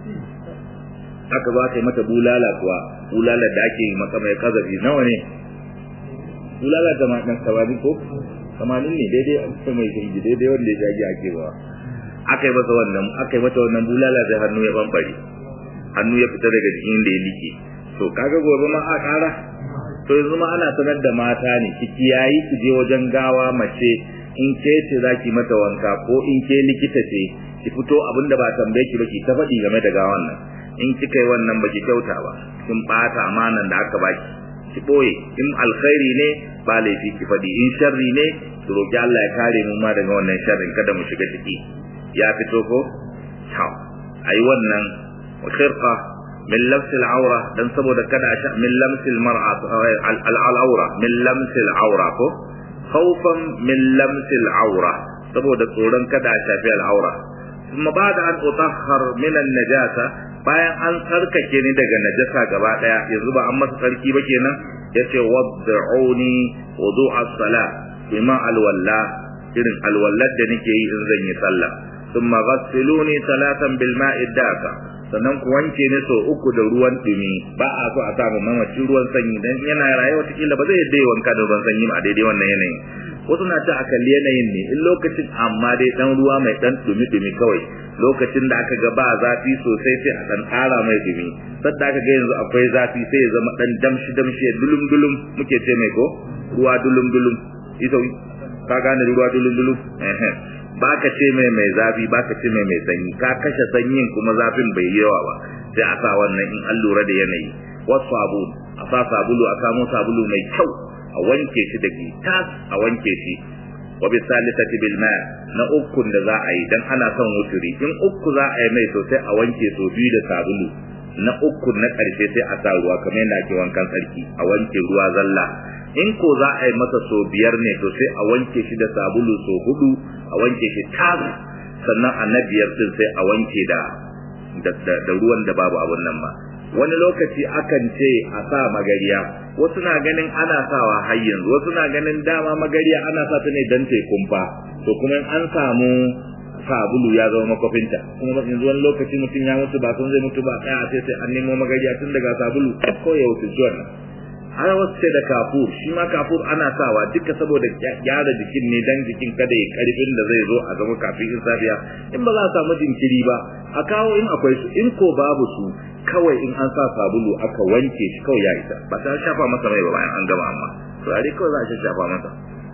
[SPEAKER 1] aka ba ta yi mata bulala kuwa bulalar da ake yi maka mai kazafi nawa ne bulala da ma dan sabani ko kamanin ne daidai a mai shirgi daidai wanda ya shagi ake ba aka yi masa wannan aka yi mata wannan bulala sai hannu ya bambare hannu ya fita daga jikin da ya like to kaga gobe ma a kara to yanzu ma ana sanar da mata ne ki kiyayi ki je wajen gawa mace in ke ce zaki mata wanka ko in ke likita ce ki fito abin da ba tambaye ki ba ki ta faɗi game da gawan nan in kika yi wannan baki kyauta ba kin bata amanan da aka baki ki boye in alkhairi ne ba laifi ki faɗi in sharri ne ki roki Allah ya kare mu ma daga wannan sharrin kada mu shiga ciki ya fito ko ciao ayi wannan khirqa min lamsil aura dan saboda kada a sha min lamsil mar'a al aura min lamsil aura ko khawfan min lamsil aura saboda tsoron kada a shafi al aura kuma ba da an utahhar min an najasa bayan an tsarkake ni daga najasa gaba daya yanzu ba an masa tsarki ba kenan yace wad'uni wudu'a salat bima alwalla irin alwallar da nake yi in zan yi sallah thumma ghassiluni salatan bil ma'i daka sannan ku wanke ni so uku da ruwan dumi ba a so a samu mamaci ruwan sanyi dan yana rayuwa kila ba zai yadda wanka da ruwan sanyi ba a daidai wannan yanayin wasu na ta akalli yanayin ne in lokacin amma dai dan ruwa mai dan dumi dumi kawai lokacin da aka ga ba zafi sosai sai a dan ƙara mai dumi sadda aka ga yanzu akwai zafi sai ya zama dan damshi damshi dulum dulum muke ce mai ko ruwa dulum dulum ita ka gane ruwa dulum dulum ba ka ce mai mai zafi ba ka ce mai mai sanyi ka kashe sanyin kuma zafin bai yi yawa ba sai a sa wannan in an lura da yanayi wasu sabulu a sa sabulu a samo sabulu mai kyau a wanke shi da tas a wanke shi wa bi salisati bil ma na uku da za a yi dan ana son wuturi in uku za a yi mai sosai a wanke so biyu da sabulu na uku na karshe sai a sa ruwa kamar yadda ake wankan sarki a wanke ruwa zalla in ko za a yi masa so biyar ne to sai a wanke shi da sabulu so hudu a wanke shi tas sannan a na biyar din sai a wanke da da ruwan da babu abun nan ba wani lokaci akan ce a sa magariya wasu na ganin ana sawa har yanzu wasu na ganin dama magariya ana sa ta ne dan ta kumfa to kuma an samu sabulu ya zama makwafinta kuma yanzu wani lokaci mutum ya mutu ba sun zai mutu ba tsaya sai sai an nemo magariya tun daga sabulu ko ya wuce zuwan nan har wasu ce da kafur shi ma kafur ana sawa duka saboda gyara jikin ne dan jikin kada ya karfin da zai zo a zama kafin in safiya in ba za a samu jinkiri ba a kawo in akwai su in ko babu su kawai in an sa sabulu aka wanke shi kawai ya isa ba ta shafa masa mai ba bayan an gama amma turare kawai za a shafa masa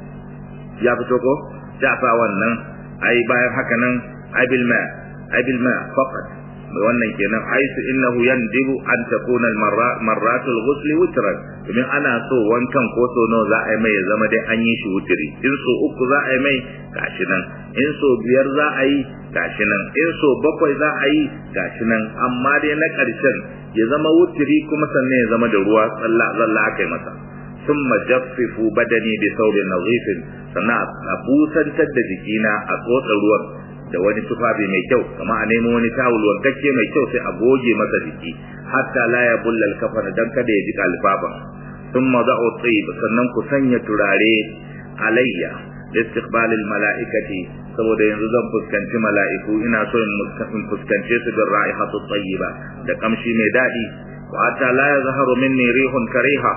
[SPEAKER 1] ya fito ko sai a sa wannan ai bayan haka nan ai bil ma ai bil ma faqat wannan kenan aisu innahu yandibu an takuna al marratul ghusl witran domin ana so wankan ko so nawa za a yi mai ya zama dai an yi shi wutiri in so uku za a yi mai gashi nan in so biyar za a yi gashi nan in so bakwai za a yi gashi nan amma dai na ƙarshen ya zama wutiri kuma sannan ya zama da ruwa tsalla tsalla aka yi masa summa jaffifu badani bi thawbin nadhifin sannan a busantar da jikina a tsotsa ruwan da wani tufafi mai kyau kama a nemo wani tawul wankakke mai kyau sai a goge masa jiki hatta la ya bulla alkafan dan kada ya ji kalfafa thumma da'u tayyib sannan ku sanya turare alayya istiqbal almalaikati saboda yanzu zan fuskanci mala'iku ina so in fuskance su da ra'ihatu tayyiba da kamshi mai dadi wa hatta la yazharu minni rihun kariha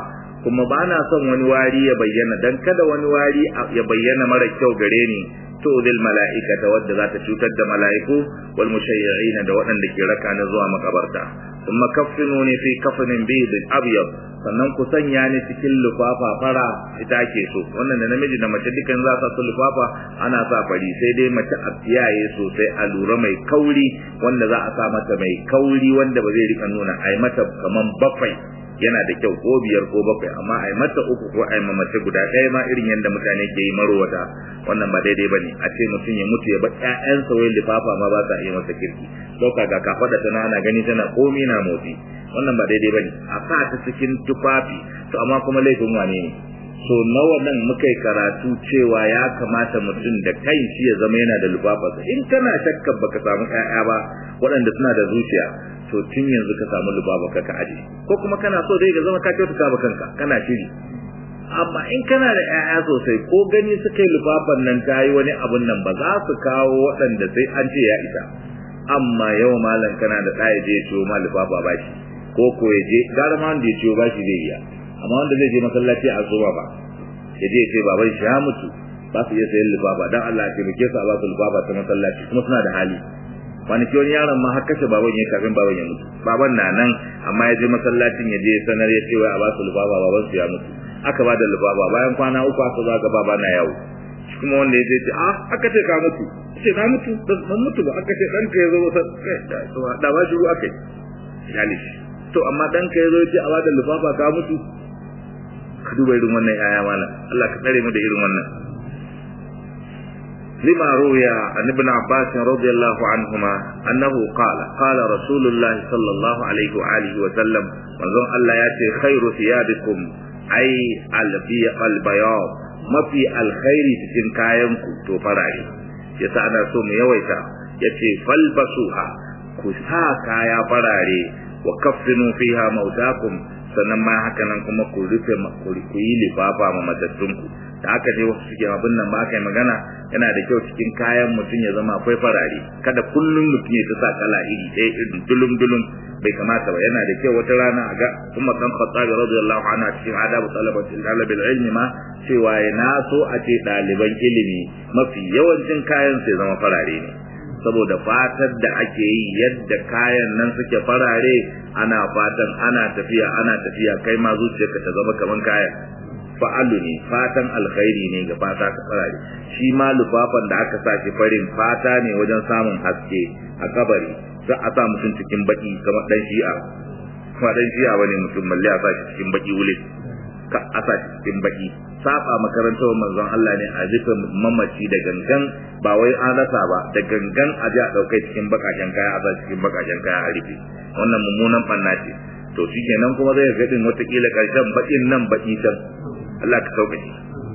[SPEAKER 1] kuma ba na son wani wari ya bayyana dan kada wani wari ya bayyana mara kyau gare ni to dil mala'ikata wadda za ta cutar da mala'iku wal mushayyi'ina da waɗanda ke raka na zuwa makabarta thumma kaffinuni fi kafnin bid abyad sannan ku sanya ni cikin lufafa fara ita ake so wannan da namiji da mace dukan za su lufafa ana sa fari sai dai mace a tsiyaye sosai a lura mai kauri wanda za a sa mata mai kauri wanda ba zai rika nuna ai mata kaman bakwai yana da kyau ko biyar ko bakwai amma ai mata uku ko ai mace guda ɗaya ma irin yadda mutane ke yi marowata wannan ba daidai bane a ce mutum ya mutu ya bar ƴaƴansa wai lifafa ma ba sa iya masa kirki dauka ga kafada tana ana gani tana komi na motsi wannan ba daidai bane a sa ta cikin tufafi to amma kuma laifin wane ne so nawa nan muka yi karatu cewa ya kamata mutum da kai shi ya zama yana da lufafa in kana shakkar baka samu ƴaƴa ba waɗanda suna da zuciya to tun yanzu ka samu lubaba ka ka aje ko kuma kana so dai ka zama ka kyautata ba kanka kana shiri amma in kana da ƴaƴa sosai ko gani suka yi lubafan nan ta yi wani abun nan ba za su kawo waɗanda sai an ce ya isa amma yau malam kana da ɗaya je ciwo ma lubafa ba shi ko ko ya je gara ma wanda ya ciwo ba shi zai iya amma wanda zai je masallaci a zuba ba ya je ya ce baban shi ya mutu ba su iya sayan lubafa dan Allah ya taimake su a ba su lubafa ta masallaci kuma suna da hali kwanaki wani yaron ma har kashe baban ya kafin baban ya mutu baban na nan amma ya je masallacin ya je sanar ya ce wai a ba su lubaba baban su ya mutu aka ba da lubaba bayan kwana uku aka zo ga baba na yawo shi kuma wanda ya je ce a aka ce ka mutu ce na mutu ban mutu ba aka ce ɗanka ya zo wasa da ba shi ruwa kai yali to amma ɗanka ya zo ya ce a ba da lubaba ka mutu ka duba irin wannan yaya mana Allah ka tsare mu da irin wannan لما روي عن ابن عباس رضي الله عنهما أنه قال قال رسول الله صلى الله عليه وآله وسلم وظن الله يأتي خير ثيابكم أي البياض ما في الخير تكن كاينكم تفرعي يسأنا سوم يويتا يأتي فالبسوها كسا كايا فراري وكفنوا فيها موتاكم sannan ma haka nan kuma ku rufe ku yi lifafa ma matattunku da aka je wasu suke abin nan ba aka yi magana yana da kyau cikin kayan mutum ya zama akwai farare kada kullum mutum ya ta sa kala iri ɗaya irin dulum dulum bai kamata ba yana da kyau wata rana a ga kuma kan khattabi radiyallahu anhu cikin adabu talabatul talabil ilmi ma cewa ya na so a ce ɗaliban ilimi mafi yawancin kayan sai zama farare ne saboda fatar da ake yi yadda kayan nan suke farare ana fatan ana tafiya ana tafiya kai ma zuciyarka ta zama kaman kayan fa'alu ne fatan alkhairi ne ga fata ka farare shi ma lufafan da aka sa shi farin fata ne wajen samun haske a kabari za a sa mutum cikin baki kamar dan shi'a kuma dan shi'a bane mutum balle a sa shi cikin baki wule ka a sa shi cikin baki saba makarantar manzon Allah ne a rufe mamaci da gangan ba wai an rasa ba da gangan a ji a ɗaukai cikin bakaken kaya a sa cikin bakaken kaya a rufe wannan mummunan fanna ce to shi kenan kuma zai ga din watakila ƙarshen baƙin nan baƙi can Allah ka sauƙaƙe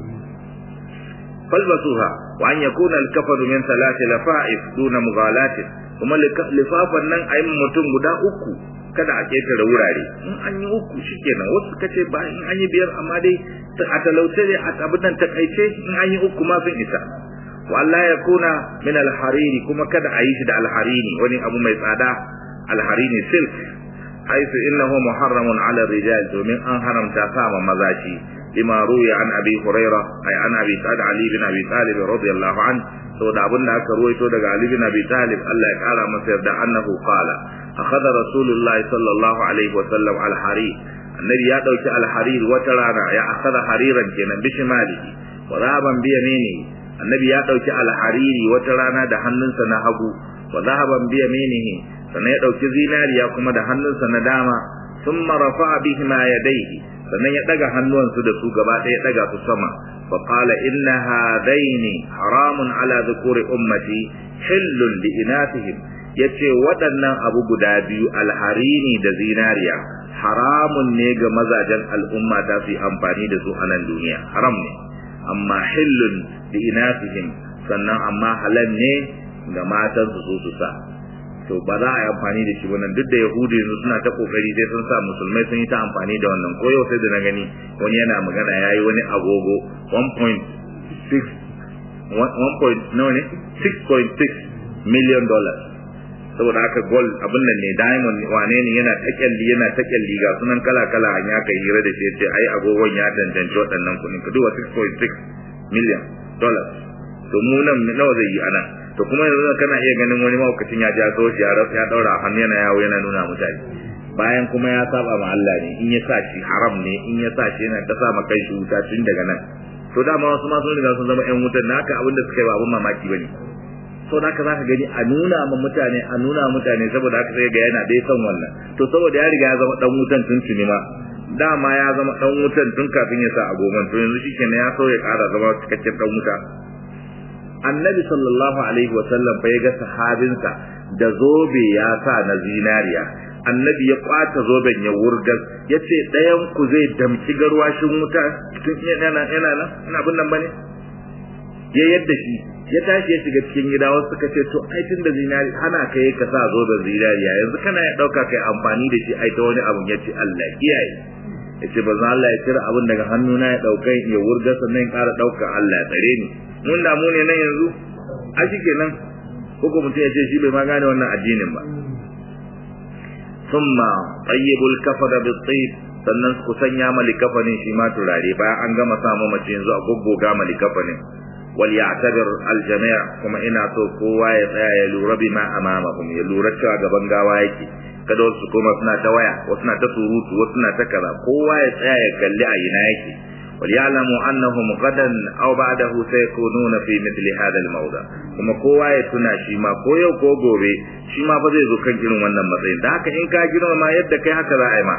[SPEAKER 1] falbasuha wa an yakuna al-kafanu min salati lafa'if duna mughalatin kuma lifafan nan ayi mutum guda uku kada a ketare wurare in an yi uku shikenan wasu kace ba in an yi biyar amma dai a talauce ne a abin nan takaice in an yi uku ma sun isa wa Allah ya kuna min al-hariri kuma kada a yi shi da al-harini wani abu mai tsada al-harini silk haisu innahu muharramun ala rijal domin an haramta sama maza shi lima ruya an abi huraira ay an abi sa'id ali bin abi talib radiyallahu an saboda abin da aka ruwaito daga ali bin abi talib Allah ya kara masa yarda annahu qala akhadha rasulullahi sallallahu alaihi wa sallam al-harir annabi ya dauki al-harir wata rana ya akhadha hariran kenan bishimalihi wa zahaban bi yaminihi annabi ya dauki al-hariri wata rana da hannunsa na hagu wa zahaban bi yaminihi sannan ya dauki zinariya kuma da hannunsa na dama thumma rafa'a bihima yadayhi sannan ya daga hannuwansu da su gaba ɗaya ya daga su sama fa qala inna hadaini haramun ala dhukuri ummati hillun li inatihim yace waɗannan abu guda biyu alharini da zinariya haramun ne ga mazajen al'umma ta su amfani da su a nan duniya haram ne amma hillun li inatihim sannan amma halal ne ga matan su so su sa to ba za a yi amfani da shi wannan duk da yahudu yanzu suna ta kokari sai sun sa musulmai sun yi ta amfani da wannan ko yau sai da na gani wani yana magana ya yi wani agogo 1.6 1 nawa ne 6.6 million dollars saboda haka gold abin nan ne diamond wane ne yana ta kyalli yana ta kyalli ga sunan kala kala an ya kai hira da shi yace ai agogon ya danganci waɗannan kuɗin ka duba 6.6 million dollars to mu nan nawa zai yi ana to kuma yanzu kana iya ganin wani mahaukacin ya ja so shi ya ya daura hannu yana yawo yana nuna mutane bayan kuma ya saba ma Allah ne in ya sa shi haram ne in ya sa shi yana ta sa ma kai shi wuta tun daga nan to dama wasu ma sun riga sun zama ƴan wutar na haka abin da suka yi ba abin mamaki bane so da haka zaka gani a nuna ma mutane a nuna mutane saboda haka sai ga yana dai son wannan to saboda ya riga ya zama dan wutan tun tuni ma dama ya zama dan wutan tun kafin ya sa agogon to yanzu shikenan ya so ya ƙara zama cikakken dan wuta annabi sallallahu alaihi wa sallam fa ya ga sahabinsa da zobe ya sa na zinariya annabi ya kwata zoben ya wurgar ya ce ɗayan ku zai damci garwashin wuta tun yana yana nan ina abin nan bane ya yadda shi ya tashi ya shiga cikin gida wasu suka ce to ai tun da zinari ana kai ka sa zoben zinariya yanzu kana ya dauka kai amfani da shi ai ta wani abun ya ce Allah kiyaye ya ce ba Allah ya cire abin daga hannuna ya dauka ya wurgar sannan ya ƙara dauka Allah ya tsare ni mun damu ne nan yanzu a shi kenan ko mutum ya ce shi bai ma gane wannan addinin ba summa tayyibul kafara bi tayyib sannan ku sanya mali kafanin shi ma turare bayan an gama samu mace yanzu a goggoga mali kafanin wal ya'tabir al jami' kuma ina so kowa ya tsaya ya lura bima amamahum ya lura cewa gaban gawa yake kada wasu kuma suna ta waya wasu na ta surutu wasu na ta kaza kowa ya tsaya ya kalli a ina yake وليعلموا أنهم غدا أو بعده سيكونون في مثل هذا الموضع kuma kowa ya tuna shi ma ko yau ko gobe shi ma fa zai zo kan irin wannan matsayin da haka in ka girma ma yadda kai haka za a yi ma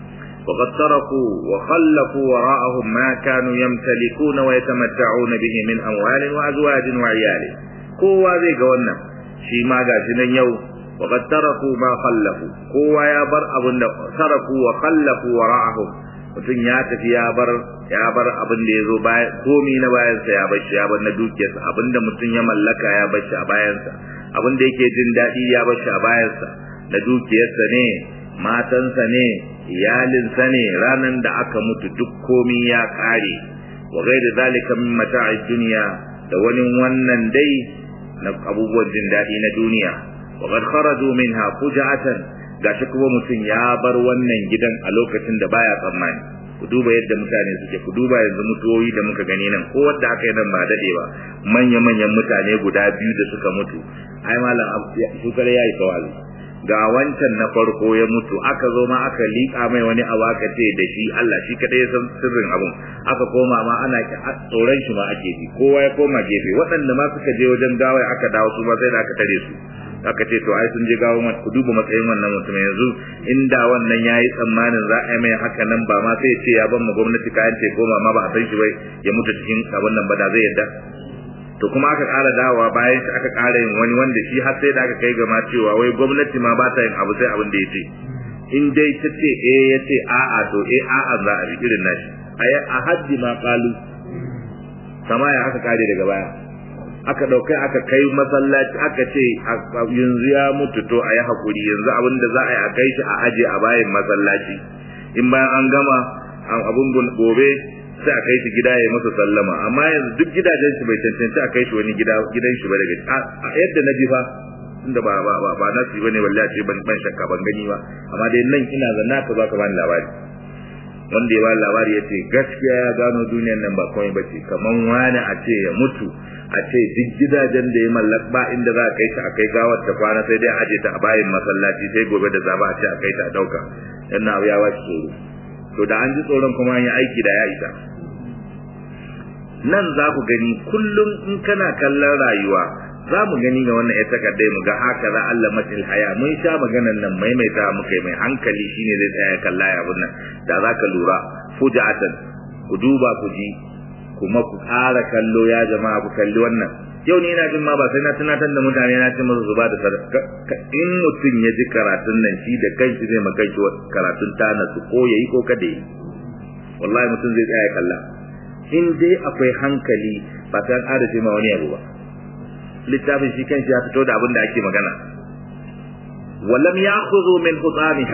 [SPEAKER 1] وقد تركوا وخلفوا وراءهم ما كانوا يمتلكون ويتمتعون به من أموال وأزواج وعيال kowa zai ga wannan shi ma ga shi nan yau وقد تركوا ما خلفوا kowa ya bar abin da taraku wa khallafu wara'ahum mutum ya tafi ya bar ya bar abin da ya zo bayan komi na bayansa ya bar shi ya bar na dukiyarsa abin da mutum ya mallaka ya bar shi a bayansa abin da yake jin daɗi ya bar shi a bayansa na dukiyarsa ne matansa ne iyalinsa ne ranan da aka mutu duk komi ya ƙare wa gaida zalika min mata'i duniya da wani wannan dai na abubuwan jin daɗi na duniya wa qad kharaju minha fuja'atan gashi kuma mutum ya bar wannan gidan a lokacin da baya tsammani ku duba yadda mutane suke ku duba yanzu mutuwoyi da muka gani nan ko wanda aka yi nan ba dade ba manya manyan mutane guda biyu da suka mutu ai malam su kare yayi tawazi ga wancan na farko ya mutu aka zo ma aka liƙa mai wani abu aka ce da shi Allah shi kadai ya san sirrin abun aka koma ma ana tsoron shi ma ake ji kowa ya koma gefe waɗanda ma suka je wajen gawai aka dawo su ma sai da aka tare su aka ce to ai sun je gawo ku duba matsayin wannan mutum yanzu inda wannan yayi tsammanin za a yi mai haka nan ba ma sai ya ce ya ban mu gwamnati kayan ce goma ma ba a san shi bai ya mutu cikin abin nan ba da zai yadda to kuma aka ƙara dawowa bayan shi aka ƙara yin wani wanda shi har sai da aka kai gama cewa wai gwamnati ma ba ta yin abu sai abin da ya ce in dai ta ce eh ya ce a'a to eh a'a za a bi irin nashi a haddi ma ƙalu kama ya aka kare daga baya aka daukai aka kai masallaci aka ce yanzu ya mutu to a yi hakuri yanzu abin da za a yi a kai shi a aje a bayan masallaci in bayan an gama abun gobe sai a kai shi gida ya masa sallama amma yanzu duk gidajen shi bai cancanci a kai shi wani gida gidan shi ba daga a yadda na ji fa inda ba ba ba ba nasi bane wallahi ce ban ban shakka ban gani ba amma dai nan ina zanna ka zaka bani labari wanda ya ba labari ya ce gaskiya ya gano duniyar nan ba komai bace kaman wani a ce ya mutu a ce duk gidajen da ya mallak ba inda za a kai ta a kai gawar ta kwana sai dai aje ta a bayan masallaci sai gobe da zaba a ce a kai ta a dauka dan abu ya wace tsoro to da an ji tsoron kuma an yi aiki da ya isa nan za ku gani kullum in kana kallon rayuwa za mu gani ga wannan ya takardai mu ga haka za Allah matil haya mun sha maganan nan maimaita muka mai hankali shine zai tsaya kalla ya abun nan da za ka lura fujatan ku duba ku ji kuma ku ƙara kallo ya jama'a ku kalli wannan yau ni ina jin ma ba sai na tunatar da mutane na ce musu su ba da sadaka in mutum ya ji karatun nan shi da kanshi zai maka shi karatun tana su ko yayi ko kada yi wallahi mutum zai tsaya kalla in dai akwai hankali ba ta ƙara ce ma wani abu ba littafin shi kanshi ya fito da abin da ake magana walam ya'khudhu min hutamiha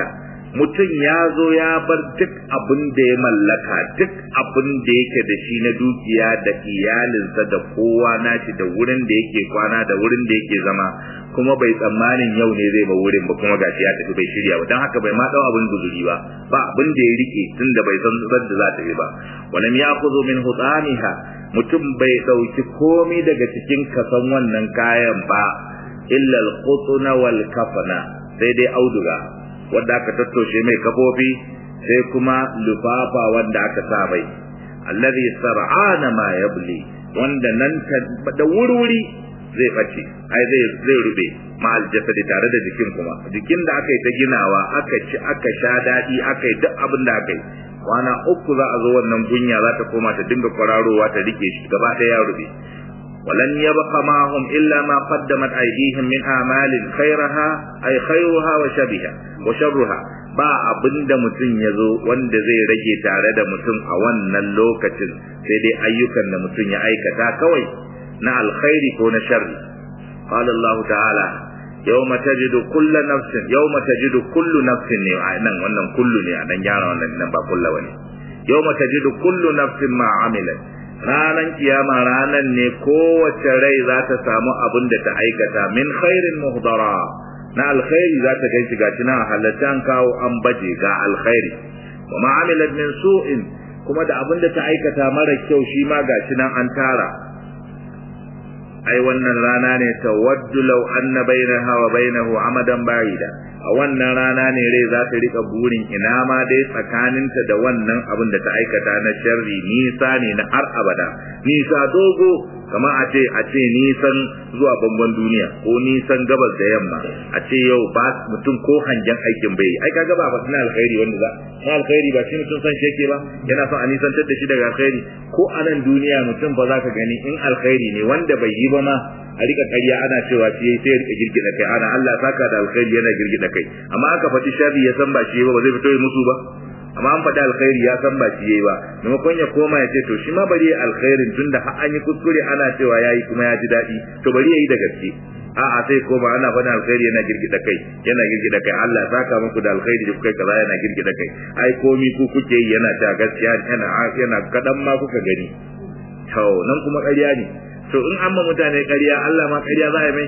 [SPEAKER 1] mutum ya zo ya bar duk abin da ya mallaka duk abin da yake da shi na dukiya da iyalinsa da kowa nashi da wurin da yake kwana da wurin da yake zama kuma bai tsammanin yau ne zai ba wurin ba kuma gashi ya tafi bai shirya ba don haka bai ma dau abin guzuri ba ba abin da ya rike tun da bai san zan da za ta yi ba walam yakhudhu min hutaniha mutum bai dauki komai daga cikin kasan wannan kayan ba illa al-qutna wal kafana sai dai auduga wanda aka tattoshe mai kafofi sai kuma lufafa wanda aka sa mai alladhi sar'ana ma yabli wanda nan da wurwuri zai bace ai zai zai rube ma aljasadi tare da jikin kuma jikin da aka yi ta ginawa aka ci aka sha dadi aka yi duk abin da aka yi kwana uku za a zo wannan gunya za ta koma ta dinga kwararowa ta rike shi gaba ɗaya ya rube ولن يبق معهم إلا ما قدمت أيديهم من أعمال خيرها أي خيرها وشبهها وشرها ba abin da mutum ya zo wanda zai rage tare da mutum a wannan lokacin sai dai ayyukan da mutum ya aikata kawai na alkhairi ko na sharri qala Allah ta'ala yawma tajidu kullu nafsin yawma tajidu kullu nafsin ne a nan wannan kullu ne a dan gyara wannan nan ba kullu bane yawma tajidu kullu nafsin ma amilat ranan kiyama ranan ne kowace rai za ta samu abin da ta aikata min khairin muhdara na alkhairi za ta kai shiga cina halatta kawo an baje ga alkhairi wa ma amilat min su'in kuma da abin da ta aikata mara kyau shi ma ga nan an tara ai wannan rana ne tawaddu law anna bainaha wa bainahu amadan ba'ida a wannan rana ne rai za ta rika burin ina ma dai tsakaninta da wannan abin da ta aikata na sharri nisa ne na har abada nisa dogo kamar a ce a ce nisan zuwa bangon duniya ko nisan gabas da yamma a ce yau ba mutum ko hangen aikin bai ai kaga ba na alkhairi wanda za na alkhairi ba shi mutum san sheke ba yana son a nisantar da shi daga alkhairi ko a nan duniya mutum ba za ka gani in alkhairi ne wanda bai yi ba ma a rika ƙarya ana cewa shi yayi sai ya rika girgida kai ana Allah saka da alkhairi yana girgida kai amma aka faɗi sharri ya san ba shi ba ba zai fito ya musu ba amma an faɗi alkhairi ya san ba shi yayi ba maimakon ya koma ya ce to shi ma bari alkhairin tunda har an yi kuskure ana cewa yayi kuma ya ji daɗi to bari yayi da gaske a'a sai koma ana faɗin alkhairi yana girgida kai yana girgida kai Allah saka muku da alkhairi da kuka kaza yana girgida kai ai komi ku kuke yi yana ta gaskiya yana yana kadan ma kuka gani to nan kuma ƙarya ne to in an ma mutane ƙarya Allah ma ƙarya za a mai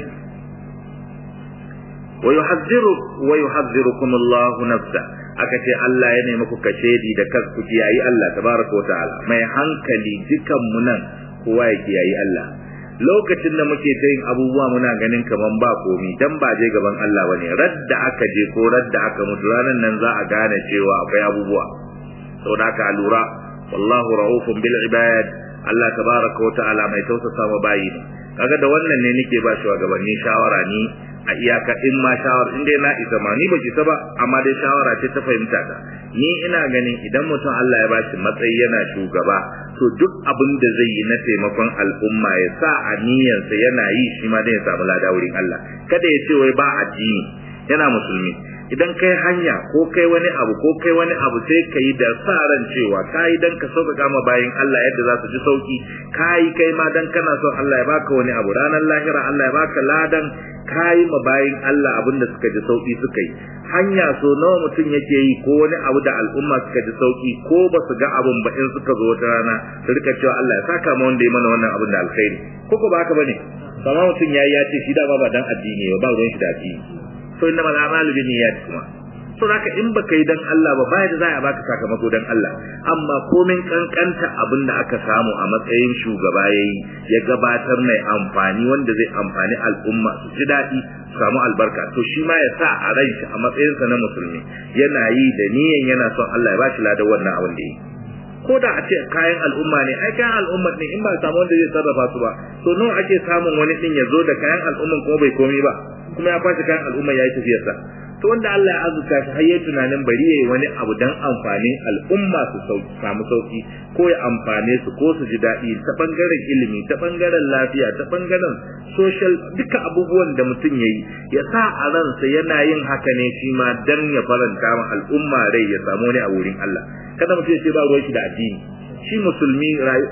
[SPEAKER 1] wa yuhadhdhiru wa yuhadhdhirukum Allah nafsa aka ce Allah ya nemi ku kashedi da kasku kiyayi Allah tabaraka wa ta'ala mai hankali dukan mu nan kowa ya kiyayi Allah lokacin da muke ta yin abubuwa muna ganin kaman ba komi dan ba je gaban Allah bane radda aka je ko radda aka mutu ranan nan za a gane cewa akwai abubuwa saboda haka lura wallahu raufun bil ibad Allah tabaraka wa ta'ala mai tausasa ma bayi ne kaga da wannan ne nake ba shi gabanni shawara ni a iyaka in ma shawara in dai na isa ma ni baki ta ba amma dai shawara ce ta fahimta ta ni ina ganin idan mutum Allah ya bashi matsayi yana shugaba to duk abin da zai yi na taimakon al'umma ya sa a niyyarsa yana yi shi ma dai ya samu lada wurin Allah kada ya ce wai ba addini yana musulmi idan kai hanya ko kai wani abu ko kai wani abu sai ka yi da sa ran cewa ka yi dan ka sauƙaƙa ma bayin Allah yadda za su ji sauki ka yi kai ma dan kana son Allah ya baka wani abu ranar lahira Allah ya baka ladan ka yi ma bayin Allah abin da suka ji sauki suka yi hanya so nawa mutum yake yi ko wani abu da al'umma suka ji sauki ko ba su ga abun ba in suka zo wata rana su rika cewa Allah ya saka ma wanda ya mana wannan abin da alkhairi ko ko ba haka bane sama mutum yayi ya ce shi da ba dan addini ba ruwan shi da addini to inna mal a'malu bin niyyat kuma to zaka in baka yi dan Allah ba bai da za a baka sakamako dan Allah amma komin kankanta abin da aka samu a matsayin shugaba yayi ya gabatar mai amfani wanda zai amfani al'umma su ji daɗi su samu albarka to shi ma ya sa a ran shi a matsayin sa na musulmi yana yi da niyan yana son Allah ya bashi ladan wannan abin da yi ko da a ce kayan al'umma ne ai kayan al'umma ne in ba samu wanda zai sarrafa su ba to nawa ake samun wani din ya zo da kayan al'umman ko bai komai ba kuma ya kwace kayan al'umma ya yi tafiyarsa to wanda Allah ya azurta shi har yayi tunanin bari yayi wani abu dan amfanin al'umma su sauki samu sauki ko ya amfane su ko su ji daɗi ta bangaren ilimi ta bangaren lafiya ta bangaren social duka abubuwan da mutum yayi ya sa a ransa yana yin haka ne shi ma dan ya faranta ma al'umma rai ya samu wani a wurin Allah kada mutum ya ce ba ruwan shi da addini shi musulmi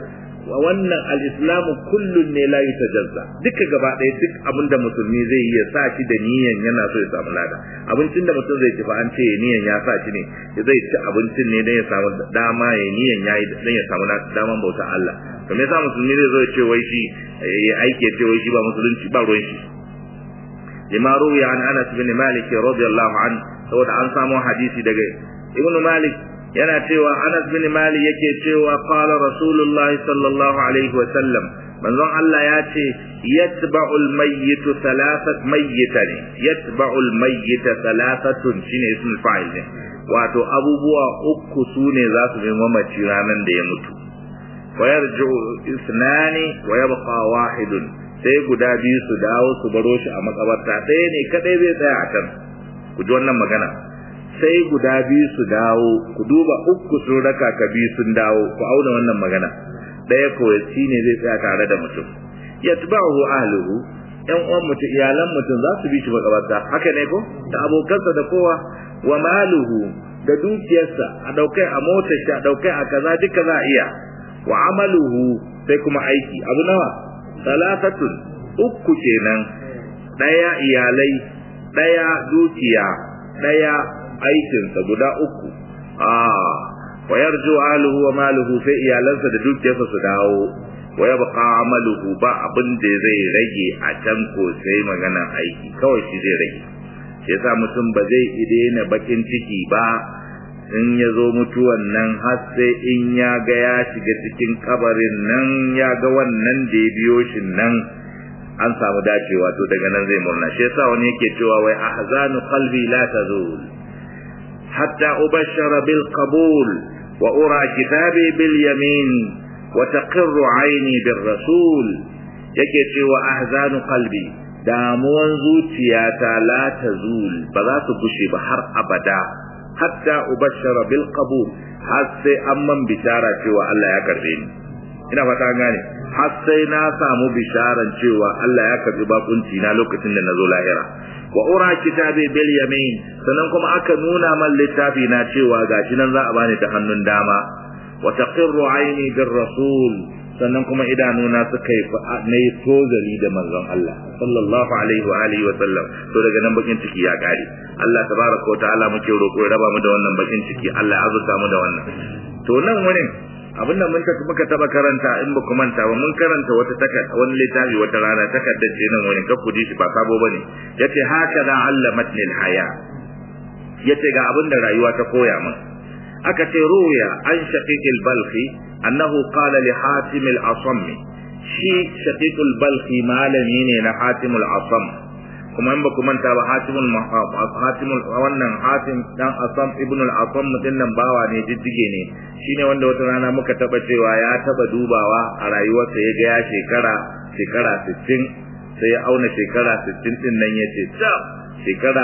[SPEAKER 1] wannan al-islamu kullun ne la yutajazza duka gaba ɗaya duk abin da musulmi zai yi ya sa shi da niyan yana so ya samu lada abincin da mutum zai ci fa an ce niyan ya sa shi ne zai ci abincin ne dan ya samu dama ya niyan yayi dan ya samu daman bauta Allah to me yasa musulmi zai zo ya ce wai shi ya aike ce wai shi ba musulunci ba ruwan shi lima ruwiya an Anas bin Malik radiyallahu anhu saboda an samu hadisi daga Ibn Malik yana cewa Anas bin Malik yake cewa qala Rasulullahi sallallahu alaihi wa sallam manzon Allah ya ce yatba'u al-mayyit thalathat mayyitani yatba'u al-mayyit thalathatun shine ismul fa'il ne wato abubuwa uku sune za su bi mamaci ranan da ya mutu wa yarji'u isnani wa yabqa wahidun sai guda biyu su dawo su baro shi a makabarta ɗaya ne kadai zai tsaya a can ku ji wannan magana sai guda biyu su dawo ku duba uku sun raka ka biyu sun dawo ku auna wannan magana ɗaya kawai shi ne zai tsaya tare da mutum yatba'uhu ahluhu yan uwan mutum iyalan mutum za su bi shi makabarta haka ne ko da abokansa da kowa wa maluhu da dukiyarsa a daukai a motar shi a daukai a kaza duka za a iya wa amaluhu sai kuma aiki abu nawa salatatun uku kenan daya iyalai daya dukiya daya aikinsa guda uku ah wa yarju ahluhu wa maluhu sai iyalansa da dukiyarsa su dawo wa yabqa amaluhu ba abin da zai rage a can ko sai magana aiki kawai shi zai rage shi yasa mutum ba zai idena bakin ciki ba in ya zo mutuwan nan har sai in ya ga ya shiga cikin kabarin nan ya ga wannan da ya biyo shi nan an samu dacewa to daga nan zai murna shi yasa wani yake cewa wai ahzanu qalbi la tazul hatta ubashshara bil qabul wa ura kitabi bil yamin wa taqirru aini bir rasul yake cewa ahzanu qalbi damuwan zuciyata la tazul ba za su gushe ba har abada hatta ubashshara bil qabul har sai an man bishara cewa Allah ya karbe ni ina fata gane har sai na samu bisharan cewa Allah ya karbi bakunci na lokacin da nazo lahira wa ura kitabi bil yamin sannan kuma aka nuna man littafi na cewa gashi nan za a bani ta hannun dama wa taqirru aini bir rasul sannan kuma idanuna suka yi na yi tozali da manzon Allah sallallahu alaihi wa alihi wa sallam to daga nan bakin ciki ya kare Allah tabaraka wa ta'ala muke roƙo ya raba mu da wannan bakin ciki Allah ya azurta mu da wannan to nan wurin abin da mun muka taba karanta in ba ku manta ba mun karanta wata takarda wani littafi wata rana takardar ce nan wurin kar ku ji shi ba sabo bane yace haka da allamatni alhaya yace ga abin da rayuwa ta koya min aka ce ruya an shaqiq balkhi annahu qala li hatim al-asam shi shaqiq balkhi malami ne na hatim al-asam kuma in ba ku manta ba hatimul hatimul wannan hatim dan asam ibn al-asam din nan bawa ne jijjige ne shine wanda wata rana muka taba cewa ya taba dubawa a rayuwarsa ya ga ya shekara shekara 60 sai ya auna shekara 60 din nan yace ta shekara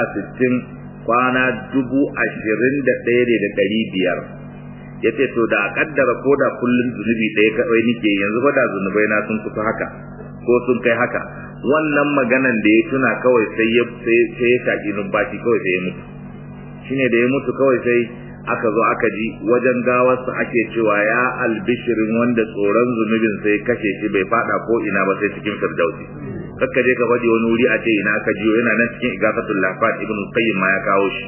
[SPEAKER 1] 60 kwana dubu ashirin da ɗaya ne da ɗari biyar ya ce to da a kaddara ko da kullum zunubi ɗaya kawai nike yanzu ba da zunubai na sun kusa haka ko sun kai haka wannan maganan da ya tuna kawai sai ya sai ya shaki numfashi kawai sai ya mutu shine da ya mutu kawai sai aka zo aka ji wajen gawarsa ake cewa ya albishirin wanda tsoron zunubin sai kashe shi bai fada ko ina ba sai cikin firdausi kakka je ka faɗi wani wuri a ce ina ka jiyo yana nan cikin igafatul lafat ibn qayyim ma ya kawo shi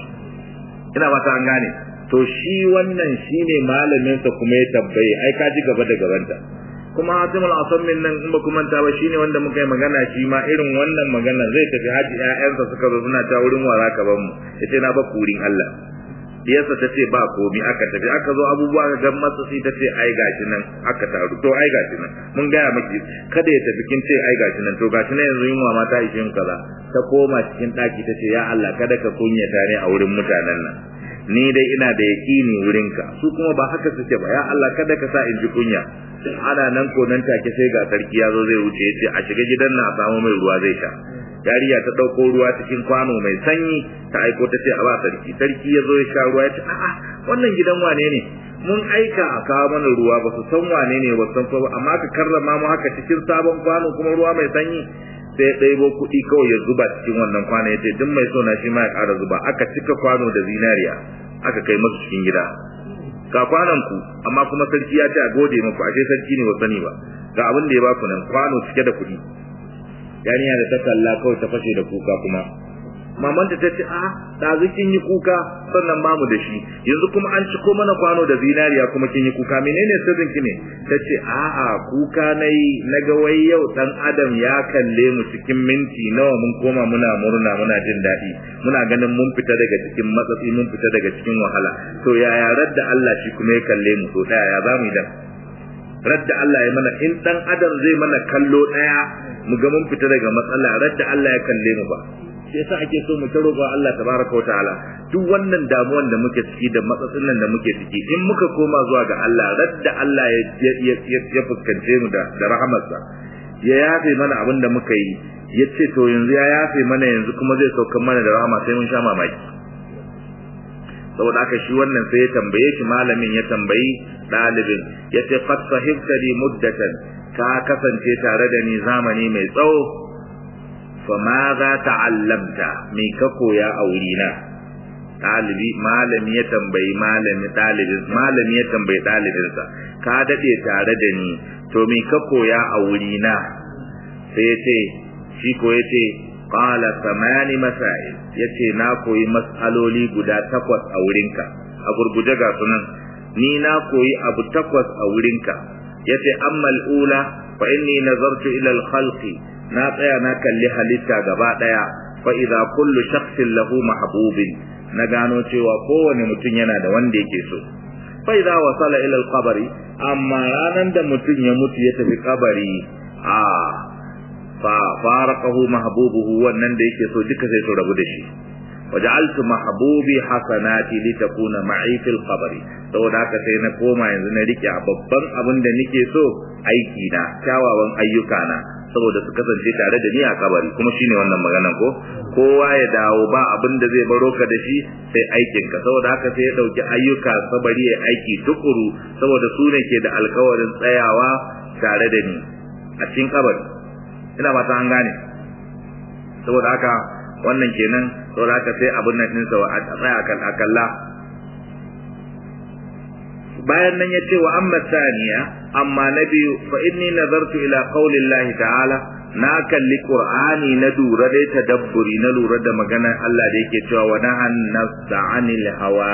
[SPEAKER 1] ina fata an gane to shi wannan shine malamin sa kuma ya tabbaye ai ka ji gaba da gabanta kuma hatimul asammin nan in ba ku manta ba shine wanda muka yi magana shi ma irin wannan magana zai tafi haji ƴaƴansa suka zo suna ta wurin wara ka ban mu yace na ba kurin Allah diyarsa ta ce ba komi aka tafi aka zo abubuwa ga gan masa sai ta ce ai gashi nan aka taru to ai gashi nan mun gaya miki kada ya tafi kin ce ai gashi nan to gashi nan yanzu yunwa ma ta ishe kaza ta koma cikin daki ta ce ya Allah kada ka kunyata ne a wurin mutanen nan ni dai ina da yaƙini wurinka su kuma ba haka suke ba ya Allah kada ka sa in ji kunya ana nan ko nan take sai ga sarki ya zo zai wuce ya ce a shiga gidan na a samu mai ruwa zai sha yariya ta ɗauko ruwa cikin kwano mai sanyi ta aiko ta ce a ba sarki sarki ya zo ya sha ruwa ya ce a'a wannan gidan wane ne mun aika a kawo mana ruwa ba su san wane ne ba san ko amma ka karrama mu haka cikin sabon kwano kuma ruwa mai sanyi sai ɗaibo kuɗi kawai ya zuba cikin wannan kwano ya ce duk mai so na shi ma ya ƙara zuba aka cika kwano da zinariya aka kai masu cikin gida ga kwanan ku amma kuma sarki ya ce a gode muku ashe sarki ne ba sani ba ga abin da ya ba ku nan kwano cike da kuɗi yarinya da ta kalla kawai ta fashe da kuka kuma maman ta ce a ɗazu kin yi kuka sannan bamu da shi yanzu kuma an ciko mana kwano da zinariya kuma kin yi kuka menene sirrin ki ne ta ce a'a kuka nayi naga wai yau dan adam ya kalle mu cikin minti nawa mun koma muna murna muna jin daɗi muna ganin mun fita daga cikin matsatsi mun fita daga cikin wahala to yaya radda Allah shi kuma ya kalle mu to daya ya zamu yi dan radda Allah ya mana in dan adam zai mana kallo daya mu ga mun fita daga matsala radda Allah ya kalle mu ba shi yasa ake so mu ta roƙa Allah tabaraka wa ta'ala duk wannan damuwan da muke ciki da matsatsin nan da muke ciki in muka koma zuwa ga Allah radda Allah ya ya fuskance mu da da rahamarsa ya yafe mana abin da muka yi ya ce to yanzu ya yafe mana yanzu kuma zai saukan mana da rahama sai mun sha mamaki saboda haka shi wannan sai ya tambaye shi malamin ya tambayi ɗalibin ya ce qad sahibtani muddatan ka kasance tare da ni zamani mai tsawo fa ma za ta'allamta me ka koya a wurina ɗalibi malami ya tambayi malami ɗalibin malami ya tambayi ɗalibinsa ka daɗe tare da ni to me ka koya a wurina sai ya ce shi ko ya ce qala samani masail yace na koyi mas'aloli guda takwas a wurinka a gurguje ga sunan ni na koyi abu takwas a wurinka yace amma al-ula fa inni nazartu ila al-khalqi na tsaya na kalli halitta gaba daya fa idza kullu shakhsin lahu mahbubin na gano cewa kowane mutum yana da wanda yake so fa idza wasala ila al-qabri amma ranan da mutum ya mutu ya tafi kabari a fa faraqahu mahbubuhu wannan da yake so duka sai su rabu da shi waja'altu mahbubi hasanati litakuna ma'i fil qabri saboda haka sai na koma yanzu na rike a babban abin da nake so aiki na kyawawan ayyuka na saboda su kasance tare da ni a kabari kuma shine wannan maganan ko kowa ya dawo ba abin da zai baro ka da shi sai aikin ka saboda haka sai ya dauki ayyuka sabari ya aiki tukuru saboda su ne ke da alkawarin tsayawa tare da ni a cikin kabari ina ba ta an gane saboda haka wannan kenan saboda haka sai abin nan din sa a tsaya kan akalla bayan nan ya ce wa amma saniya amma na biyu fa inni nazartu ila qaulillahi ta'ala na kalli qur'ani na lura dai tadabburi na lura da maganar Allah da yake cewa wa nahan nafsa anil hawa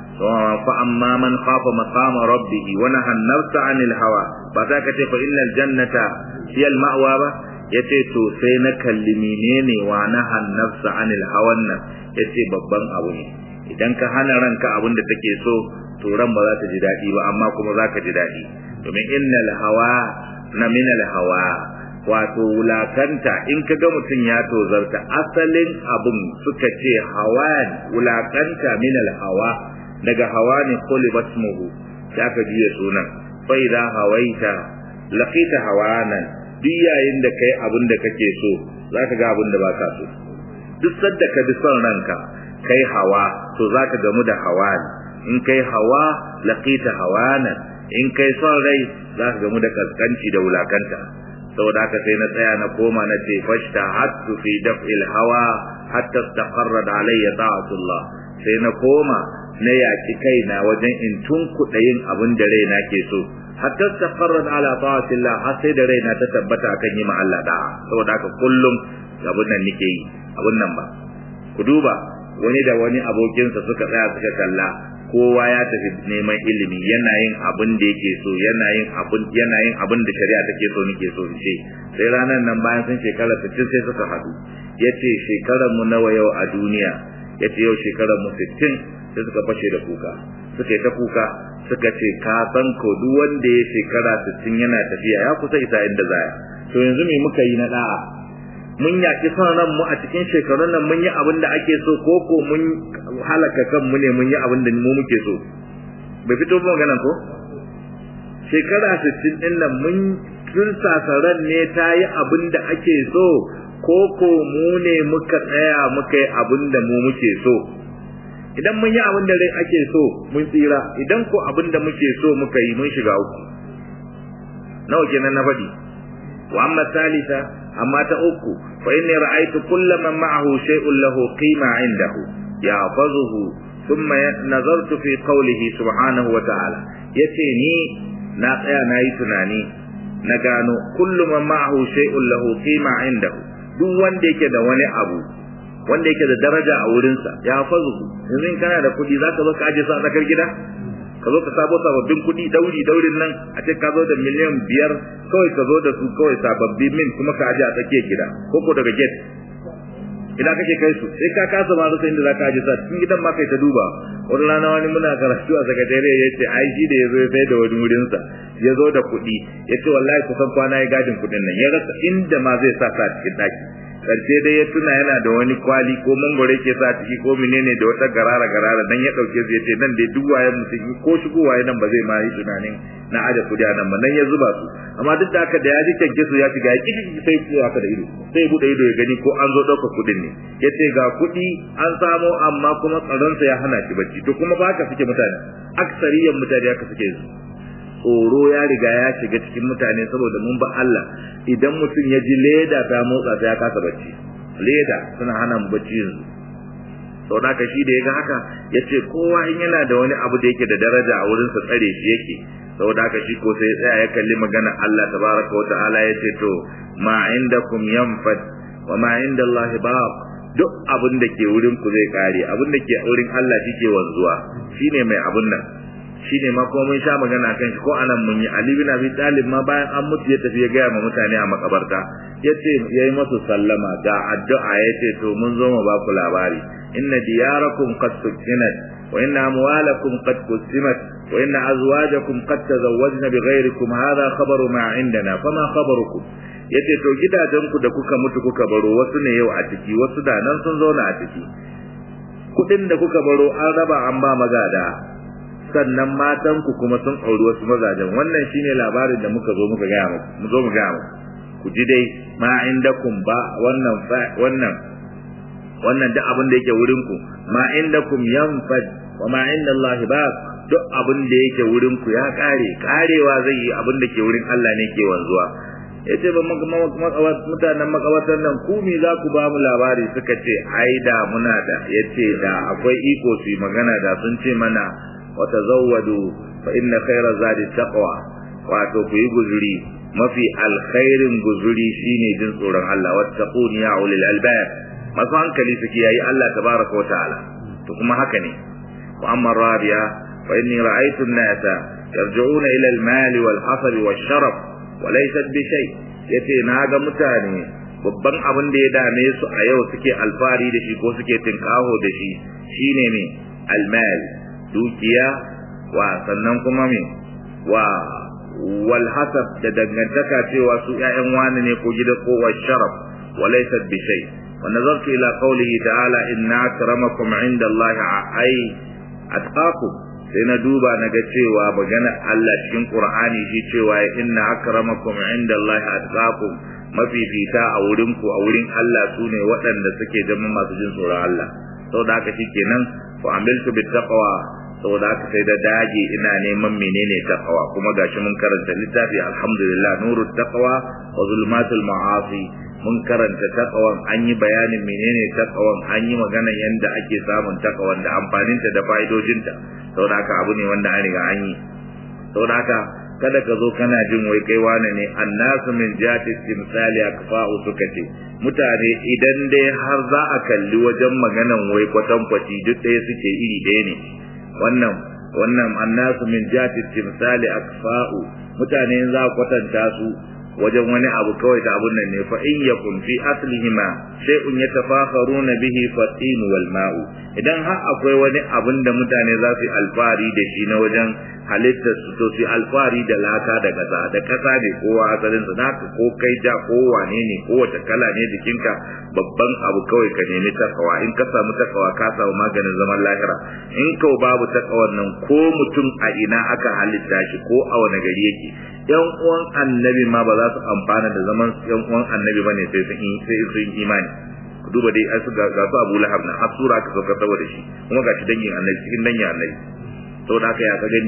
[SPEAKER 1] fa amma man khafa maqama rabbih wa nahan nafsa anil hawa ba za ka ce fa innal jannata hiya al ma'wa ba yace to sai na kalli menene wa nahan nafsa anil hawan nan yace babban abu ne idan ka hana ranka abin da take so to ran ba za ta ji daɗi ba amma kuma za ka ji daɗi domin innal hawa na minal hawa wato wulakanta in ka ga mutum ya tozarta asalin abin suka ce hawa wulakanta minal hawa daga hawa ne kulibat muhu ya ka juya sunan fa idza hawaita laqita hawanan duk yayin da kai abin da kake so zaka ga abin da baka so duk sadda ka bi son ranka kai hawa to zaka gamu da hawa in kai hawa laqita hawana in kai son rai zaka gamu da kaskanci da wulakanta saboda haka sai na tsaya na koma na ce fashta hattu fi daf'il hawa hatta istaqarra alayya ta'atullah sai na koma na yaki kaina wajen in tunkuɗa yin abin da raina ke so hatta istaqarra ala ta'atillah har sai da raina ta tabbata akan yi ma Allah da'a saboda haka kullum abin nan nake yi abin nan ba ku duba wani da wani abokinsa suka tsaya suka kalla kowa ya tafi neman ilimi yana yin abin da yake so yana yin abin yana yin abin da shari'a take so nake so in ce sai ranar nan bayan sun shekara 60 sai suka haɗu yace shekarar mu nawa yau a duniya yace yau shekarar mu 60 sai suka fashe da kuka suka yi ta kuka suka ce ka san ko duk wanda ya shekara 60 yana tafiya ya kusa isa inda zaya to yanzu me muka yi na da'a mun yaki son ran mu a cikin shekarun nan mun yi abin da ake so ko ko mun halaka kanmu ne mun yi abin da mu muke so bai fito ba maganan ko shekara 60 din nan mun tursasa ran ne ta yi abin da ake so ko ko mu ne muka tsaya muka yi abin da mu muke so idan mun yi abin da rai ake so mun tsira idan ko abin da muke so muka yi mun shiga uku nawa kenan na faɗi wa amma salisa amma ta uku fa inni ra'aytu kulla man ma'ahu shay'un lahu qima 'indahu yahfazuhu thumma nazartu fi qawlihi subhanahu wa ta'ala yace ni na tsaya na yi tunani na gano kullu man ma'ahu shay'un lahu qima indahu duk wanda yake da wani abu wanda yake da daraja a wurinsa ya fazu yanzu in kana da kuɗi zaka zo ka aje su a tsakar gida ka zo ka sabo sababbin kuɗi dauri daurin nan a ce ka zo da miliyan biyar kawai ka zo da su kawai sababbi min kuma ka aje a tsakiyar gida ko ko daga gate ina kake kai su sai ka kasa ma rasa inda za ka aje sa cikin gidan ma kai ta duba wani rana wani muna karatu a sakatare ya ce ai shi da ya zo ya sai da wani wurinsa ya zo da kuɗi ya ce wallahi kusan kwana ya gadin kuɗin nan ya rasa inda ma zai sa sa cikin ɗaki karshe dai ya tuna yana da wani kwali ko mangwaro yake sa ciki ko menene da wata garara garara dan ya dauke su yace nan dai duk waye mutum ko shigo waye nan ba zai ma yi tunanin na aje kudi a nan ba nan ya zuba su amma duk da haka da ya ji kyanke su ya shiga ya kiki sai ya haka da ido sai bude ido ya gani ko an zo dauka kudin ne yace ga kudi an samo amma kuma tsaron sa ya hana shi bacci to kuma ba haka suke mutane aksariyan mutane haka suke su tsoro ya riga ya shiga cikin mutane saboda mun ba Allah idan mutum ya ji leda ta motsa ta ya kasa bacci leda suna hana mu bacci yanzu sau da shi da ya ga haka ya ce kowa in yana da wani abu da yake da daraja a wurinsa tsare shi yake sau da shi ko sai ya tsaya ya kalli magana Allah tabaraka wa ta'ala ya ce to ma indakum yanfad wa ma inda Allah baq duk abin da ke wurin ku zai kare abin da ke wurin Allah shi ke wanzuwa shine mai abun nan shine ma ko mun sha magana kan shi ko anan mun yi Ali bin Abi Talib ma bayan an mutu ya tafi ya gaya ma mutane a makabarta yace yayi masu sallama ga addu'a yace to mun zo mu ba ku labari inna diyarakum qad sukinat wa inna amwalakum qad qusimat wa inna azwajakum qad tazawwajna bighairikum hadha khabaru ma indana fama khabarukum yace to gidajenku da kuka mutu kuka baro wasu ne yau a ciki wasu da nan sun zauna a ciki kudin da kuka baro an raba an ba magada sannan matan ku kuma sun auri wasu mazajen wannan shine labarin da muka zo muka gaya muku mu zo mu gaya muku ku ji dai ma indakum ba wannan wannan wannan duk abin da yake wurin ku ma indakum yanfad wa ma inda Allah ba duk abin da yake wurin ku ya kare karewa zai yi abin da ke wurin Allah ne ke wanzuwa yace ba mutanen makabartar nan ku me za ku ba mu labari suka ce ai da muna da yace da akwai iko su magana da sun ce mana وتزودوا فإن خير زاد التقوى wato ku yi guzuri mafi alkhairin guzuri shine jin tsoron Allah wattaqun ya ulil albab masu hankali suke yayi Allah tabaraka wataala to kuma haka ne wa amma rabiya fa inni ra'aytu an-nasa yarji'una ila al-mal wal hasab wal sharaf wa laysat bi shay yace na ga mutane babban abin da ya dame su a yau suke alfari da shi ko suke tinkaho da shi shine ne al-mal dukiya wa sannan kuma me wa wal hasab da dangantaka cewa su ƴaƴan wani ne ko gida ko wa sharaf wa laysa bi shay wa nazartu ila qawlihi ta'ala inna akramakum 'inda Allah ay atqakum sai na duba na ga cewa magana Allah cikin Qur'ani shi cewa inna akramakum 'inda Allah atqakum mafifita a wurin ku a wurin Allah sune waɗanda suke zama masu jin tsoron Allah saboda haka shikenan fa amiltu bit taqwa saboda haka sai da dage ina neman menene taqwa kuma gashi mun karanta littafi alhamdulillah nurut taqwa wa zulmatul ma'asi mun karanta taqwan an yi bayanin menene taqwan an yi magana yanda ake samun taqwan da amfaninta da fa'idojinta saboda haka abu ne wanda an riga an yi saboda haka kada ka zo kana jin wai kai wane ne annasu min jati timsali akfa'u suka ce mutane idan dai har za a kalli wajen maganan wai kwatankwaci duk ɗaya suke iri ɗaya ne wannan wannan annasu min jati timsali akfa'u mutane za a kwatanta su wajen wani abu kawai da abun nan ne fa in yakun fi aslihima shay'un yatafakharuna bihi fatin wal ma'u idan har akwai wani abun da mutane za su alfari da shi na wajen halittar su to su alfari da laka da kasa da kasa ne kowa asalin su naka ko kai ja ko wane ne ko wata kala ne jikinka babban abu kawai ka nemi takawa in ka samu takawa ka samu maganin zaman lahira in ka babu takawan nan ko mutum a ina aka halitta shi ko a wani gari yake yan uwan annabi ma ba za su amfana da zaman yan uwan annabi bane sai sun sai sun imani ku duba dai asu ga ga su Abu Lahab na asura ka sauka saboda shi kuma ga shi dangin annabi cikin dangin annabi saboda haka ya ka gani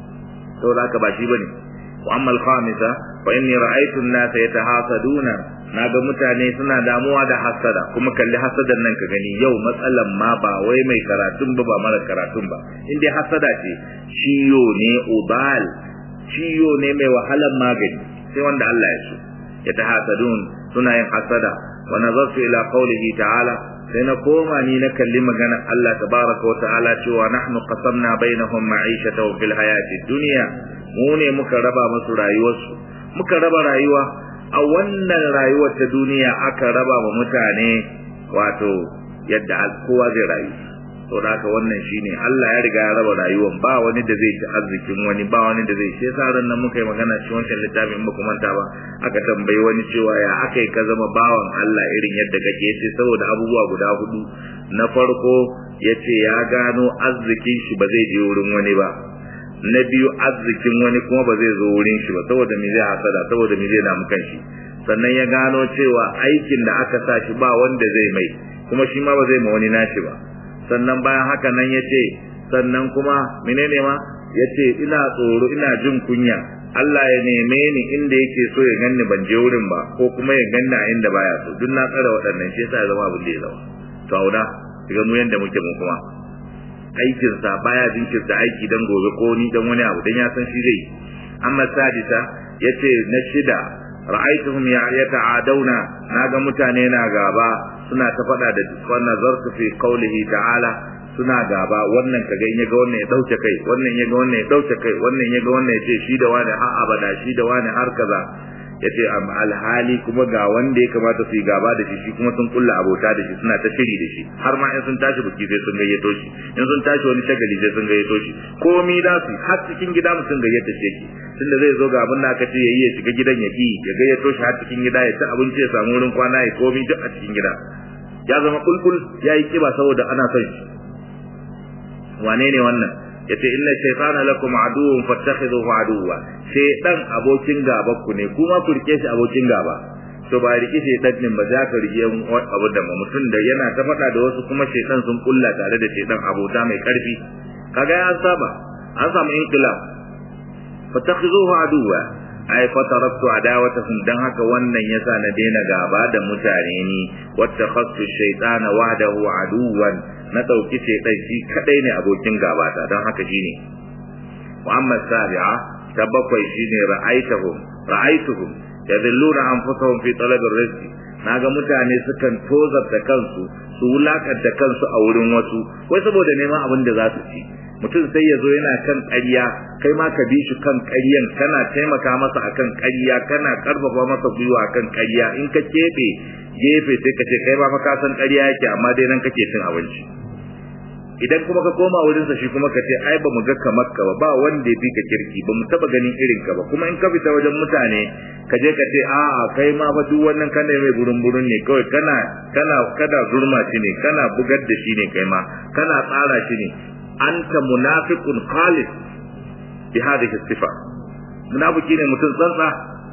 [SPEAKER 1] saboda haka ba shi bane wa amma al-khamisa fa inni ra'aytu an-nasa yatahasaduna naga mutane suna damuwa da hasada kuma kalli hasadan nan ka gani yau matsalan ma ba wai mai karatun ba ba mara karatun ba in dai hasada ce ciyo ne ubal ciyo ne mai wahalan magani sai wanda Allah ya so ya ta hasadun suna yin hasada wa nazartu ila qawlihi ta'ala sai na koma ni na kalli magana Allah tabaraka wa ta'ala cewa nahnu qasamna bainahum ma'ishatan fil hayati dunya mu ne muka raba musu rayuwarsu muka raba rayuwa a wannan rayuwar ta duniya aka raba wa mutane wato yadda kowa zai rayu to da haka wannan shine Allah ya riga ya raba rayuwar ba wani da zai ci arzikin wani ba wani da zai shi yasa ran nan muka yi magana cikin wancan littafin ba ku manta ba aka tambayi wani cewa ya aka yi ka zama bawan Allah irin yadda kake yace saboda abubuwa guda hudu na farko yace ya gano arzikin shi ba zai je wurin wani ba na biyu arzikin wani kuma ba zai zo wurin shi ba saboda me zai hasada saboda me zai damu kanshi sannan ya gano cewa aikin da aka sa shi ba wanda zai mai kuma shi ma ba zai ma wani nashi ba sannan bayan haka nan ya ce sannan kuma menene ma ya ce ina tsoro ina jin kunya Allah ya neme ni inda yake so ya ganni ban je wurin ba ko kuma ya ganni a inda baya so duk na tsara waɗannan shi yasa ya zama abin da ya zama to auda daga mu yanda muke mu kuma aikinsa baya jinkirta aiki dan gobe ko ni dan wani abu dan ya san shi zai amma sadisa yace na shida ra'aytuhum yata'adawna naga mutane na gaba suna ta fada da wannan zartu fi qawlihi ta'ala suna gaba wannan kaga in yaga wannan ya dauke kai wannan yaga wannan ya dauke kai wannan yaga wannan ya ce shi da wani har abada shi da wani har kaza yace am alhali kuma ga wanda ya kamata su yi gaba da shi shi kuma sun kulla abota da shi suna ta shiri da shi har ma in sun tashi buki sai sun gayyato shi in sun tashi wani shagali sai sun gayyato shi komi da su har cikin gida mutum gayyata shi yake tunda zai zo ga abin da aka ce yayi ya shiga gidan ya ki ya gayyato shi har cikin gida ya ci abinci ya samu wurin kwana ya komi duk a cikin gida ya zama kulkul ya yi kiba saboda ana son shi wane ne wannan yace inna shaytana lakum aduwwun fattakhidhuhu aduwwa shaytan abokin gaba ku ne kuma ku rike shi abokin gaba to ba rike shaytan din ba za ka rike abu da mutum da yana ta faɗa da wasu kuma shaytan sun kulla tare da shaytan abota mai karfi kaga ya saba an samu inqilab fattakhidhuhu aduwwa ai fataraktu adawatahum dan haka wannan yasa na daina gaba da mutane ni wattakhadtu shaytana wahdahu aduwan na dauki shaytan shi kadai ne abokin gaba ta dan haka shine wa amma sabi'a ta bakwai shine ra'aituhum ra'aituhum yadilluna anfusahum fi talab ar-rizq naga mutane sukan tozarta kansu su wulakanta kansu a wurin wasu wai saboda neman abin da za su ci mutum sai ya zo yana kan ƙarya kai ma ka bi shi kan ƙaryan kana taimaka masa akan ƙarya kana karfafa masa gwiwa akan ƙarya in ka keɓe gefe sai ka ce kai ba fa ka san ƙarya yake amma dai nan kake cin abinci idan kuma ka koma wurin sa shi kuma ka ce ai ba mu ga kamar ka ba ba wanda ya fi ka kirki ba mu taba ganin irin ka ba kuma in ka fita wajen mutane ka je ka ce a'a kai ma fa duk wannan kana mai burun burun ne kawai kana kana kada zurma shi ne kana bugar da shi ne kai ma kana tsara shi ne anta munafiqun khalis bi hadhihi sifa munafiki ne mutum tsantsa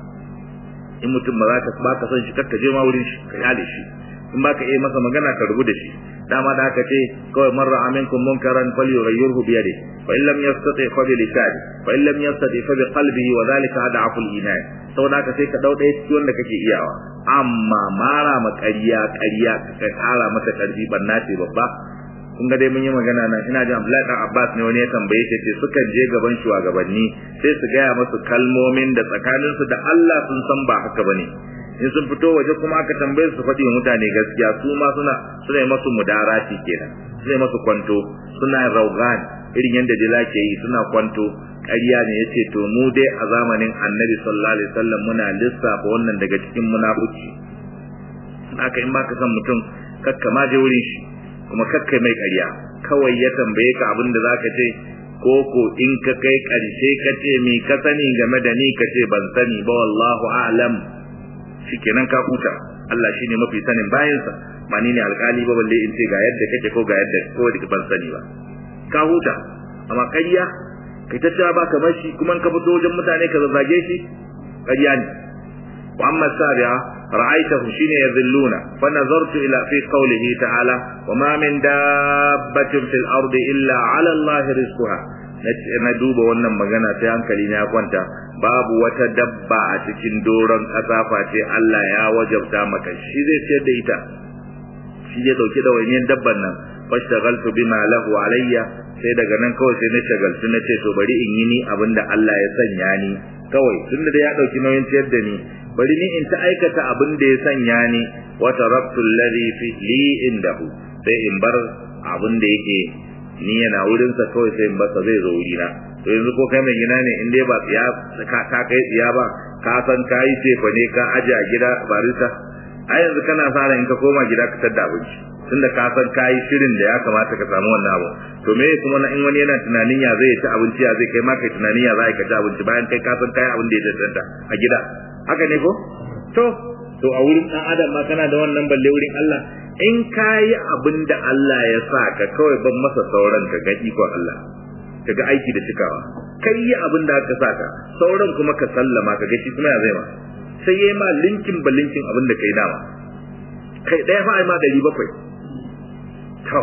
[SPEAKER 1] in mutum ba za ka ba ka san shi kakka je ma wurin shi ka yale shi in ba ka iya masa magana ka rubu da shi dama da aka ce kawai man ra'a minkum munkaran falyughayyirhu bi yadihi fa in lam yastati fa bi lisani fa in lam yastati fa bi qalbihi wa dhalika ad'afu al-iman saboda haka sai ka dau ɗaya cikin wanda kake iyawa amma mara ma ƙarya ƙarya ka ƙara mata ƙarfi banna ce babba kun ga dai mun yi magana nan ina jin Abdullahi dan Abbas ne wani ya tambaye shi ce sukan je gaban shugabanni sai su gaya masu kalmomin da tsakaninsu da Allah sun san ba haka bane in sun fito waje kuma aka tambaye su faɗi wa mutane gaskiya su ma suna suna masu mudarati kenan suna masu kwanto suna raugan irin yadda jila ke yi suna kwanto ƙarya ne yace to mu dai a zamanin Annabi sallallahu alaihi wasallam muna lissafa wannan daga cikin munafuci haka in baka san mutum kakka ma je wurin shi kuma kakka mai ƙarya kawai ya tambaye ka abin da zaka ce ko ko in ka kai ƙarshe ka ce mi ka sani game da ni ka ce ban sani ba wallahu a'lam shikenan ka huta Allah shine mafi sanin bayansa ba ni ne alkali ba balle in ce ga yadda kake ko ga yadda ko da ban sani ba ka huta amma ƙarya kai ta cewa ba kamar shi kuma in ka fito wajen mutane ka zazzage shi ƙarya ne wa amma sabi'a ra'aytahu shine yadhilluna fa nazartu ila fi qawlihi ta'ala wa ma min dabbatin fil ardi illa 'ala Allah rizquha na duba wannan magana sai hankali na kwanta babu wata dabba a cikin doron ƙasa face Allah ya wajabta maka shi zai ciyar da ita shi zai dauki da wani dabban nan fashtagaltu bima lahu alayya sai daga nan kawai sai na shagaltu na ce to bari in yi ni abinda Allah ya sanya ni kawai tunda da ya dauki nauyin ciyar da ni bari ni in ta aikata abin da ya sanya ni wa taraktu alladhi fi li indahu sai in bar abin da yake ni yana wurin sa kawai sai in basa zai zo wurina to yanzu ko kai mai gina ne in dai ba tsiya ka ka kai tsiya ba ka san kai tefa ne ka aje a gida barista a yanzu kana sa in ka koma gida ka tada abinci tunda ka san kai shirin da ya kamata ka samu wannan abu to me kuma na in wani yana tunanin ya zai ci abinci ya zai kai ma kai tunanin ya zai ka ci abinci bayan kai ka san kai abin da ya tantanta a gida haka ne ko to to a wurin dan adam ma kana da wannan balle wurin Allah in kayi abin da Allah ya sa ka kawai ban masa sauran ka ga ikon Allah ka ga aiki da cikawa kai yi abin da aka saka sauran kuma ka sallama ka ga shi kuma ya zai ma sai yayi ma linkin ba linkin abin da kai dama kai daya fa ai ma dari bakwai to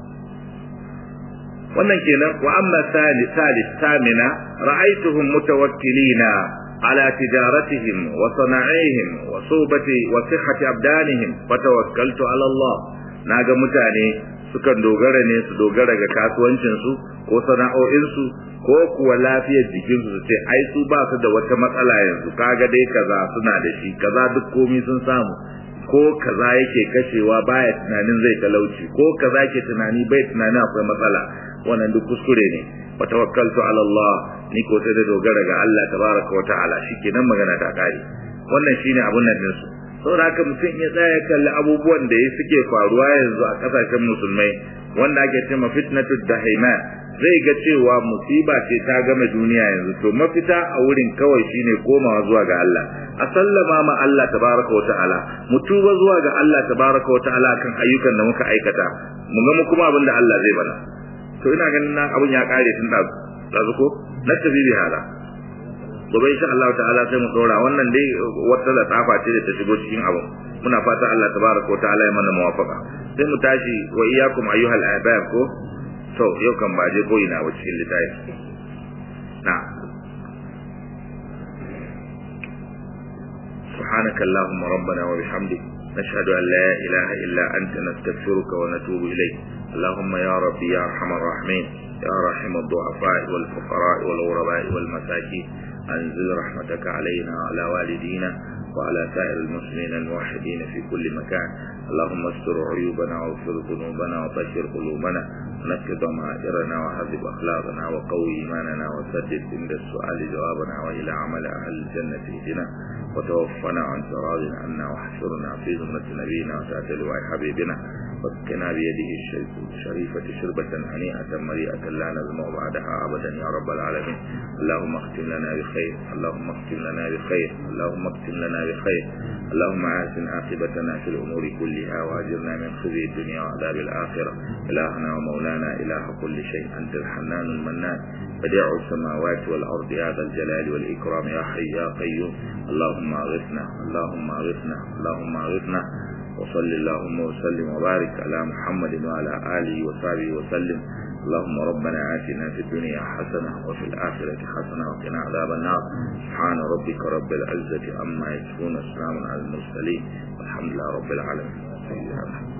[SPEAKER 1] wannan kenan wa amma salis salis tamina ra'aytuhum mutawakkilina على تجارتهم وصناعيهم وصوبة وصحة أبدانهم فتوكلت على الله naga mutane sukan dogara ne su dogara ga kasuwancinsu ko sana'o'insu ko kuwa lafiyar jikinsu su ce ai su ba su da wata matsala yanzu kaga dai kaza suna da shi kaza duk komi sun samu ko kaza yake kashewa baya tunanin zai talauci ko kaza yake tunani bai tunanin akwai matsala wannan duk kuskure ne wa tawakkaltu ala Allah ni ko sai da dogara ga Allah tabaraka wa ta'ala shikenan magana ta kare wannan shine abun nan din su saboda haka mutum ya tsaya kalli abubuwan da ya suke faruwa yanzu a kasashen musulmai wanda ake cewa fitnatu dahima zai ga cewa musiba ce ta game duniya yanzu to mafita a wurin kawai shine komawa zuwa ga Allah a sallama ma Allah tabaraka wa ta'ala mu tuba zuwa ga Allah tabaraka wa ta'ala kan ayyukan da muka aikata mu ga mu kuma abin da Allah zai bana to ina ganin na abun ya kare tun da dazu ko na tabi bi hala gobe insha Allah ta'ala sai mu dora wannan dai wata da tsafa ce da ta shigo cikin abun muna fata Allah tabaraka wa ta'ala ya mana muwafaka sai mu tashi wa iyyakum ayyuhal ahbab ko to yau kan ba je ko ina wa cikin litafi na سبحانك اللهم ربنا وبحمدك نشهد أن لا إله إلا أنت نستغفرك ونتوب إليك اللهم يا ربي يا أرحم الراحمين يا رحم الضعفاء والفقراء والغرباء والمساكين أنزل رحمتك علينا وعلى والدينا وعلى سائر المسلمين الموحدين في كل مكان اللهم استر عيوبنا واغفر ذنوبنا وطهر قلوبنا ونكد ضمائرنا وهذب أخلاقنا وقوي إيماننا وسدد عند السؤال جوابنا وإلى عمل أهل الجنة اهدنا وتوفنا عن راض عنا واحشرنا في زمرة نبينا وتأتي لواء حبيبنا واسقنا بيده الشريفة شربة هنيئة مريئة لا نزمع بعدها أبدا يا رب العالمين اللهم اختم لنا بخير اللهم اختم لنا بخير اللهم اختم لنا بخير اللهم آسن عاقبتنا في الأمور كلها وأجرنا من خزي الدنيا وعذاب الآخرة إلهنا ومولانا إله كل شيء أنت الحنان المنان بديع السماوات والأرض يا ذا الجلال والإكرام يا حي يا قيوم اللهم أغثنا اللهم أغثنا اللهم أغثنا وصل اللهم وسلم وبارك على محمد وعلى آله وصحبه وسلم اللهم ربنا آتنا في الدنيا حسنة وفي الآخرة حسنة وقنا عذاب النار سبحان ربك رب العزة عما يصفون السلام على المرسلين والحمد لله رب العالمين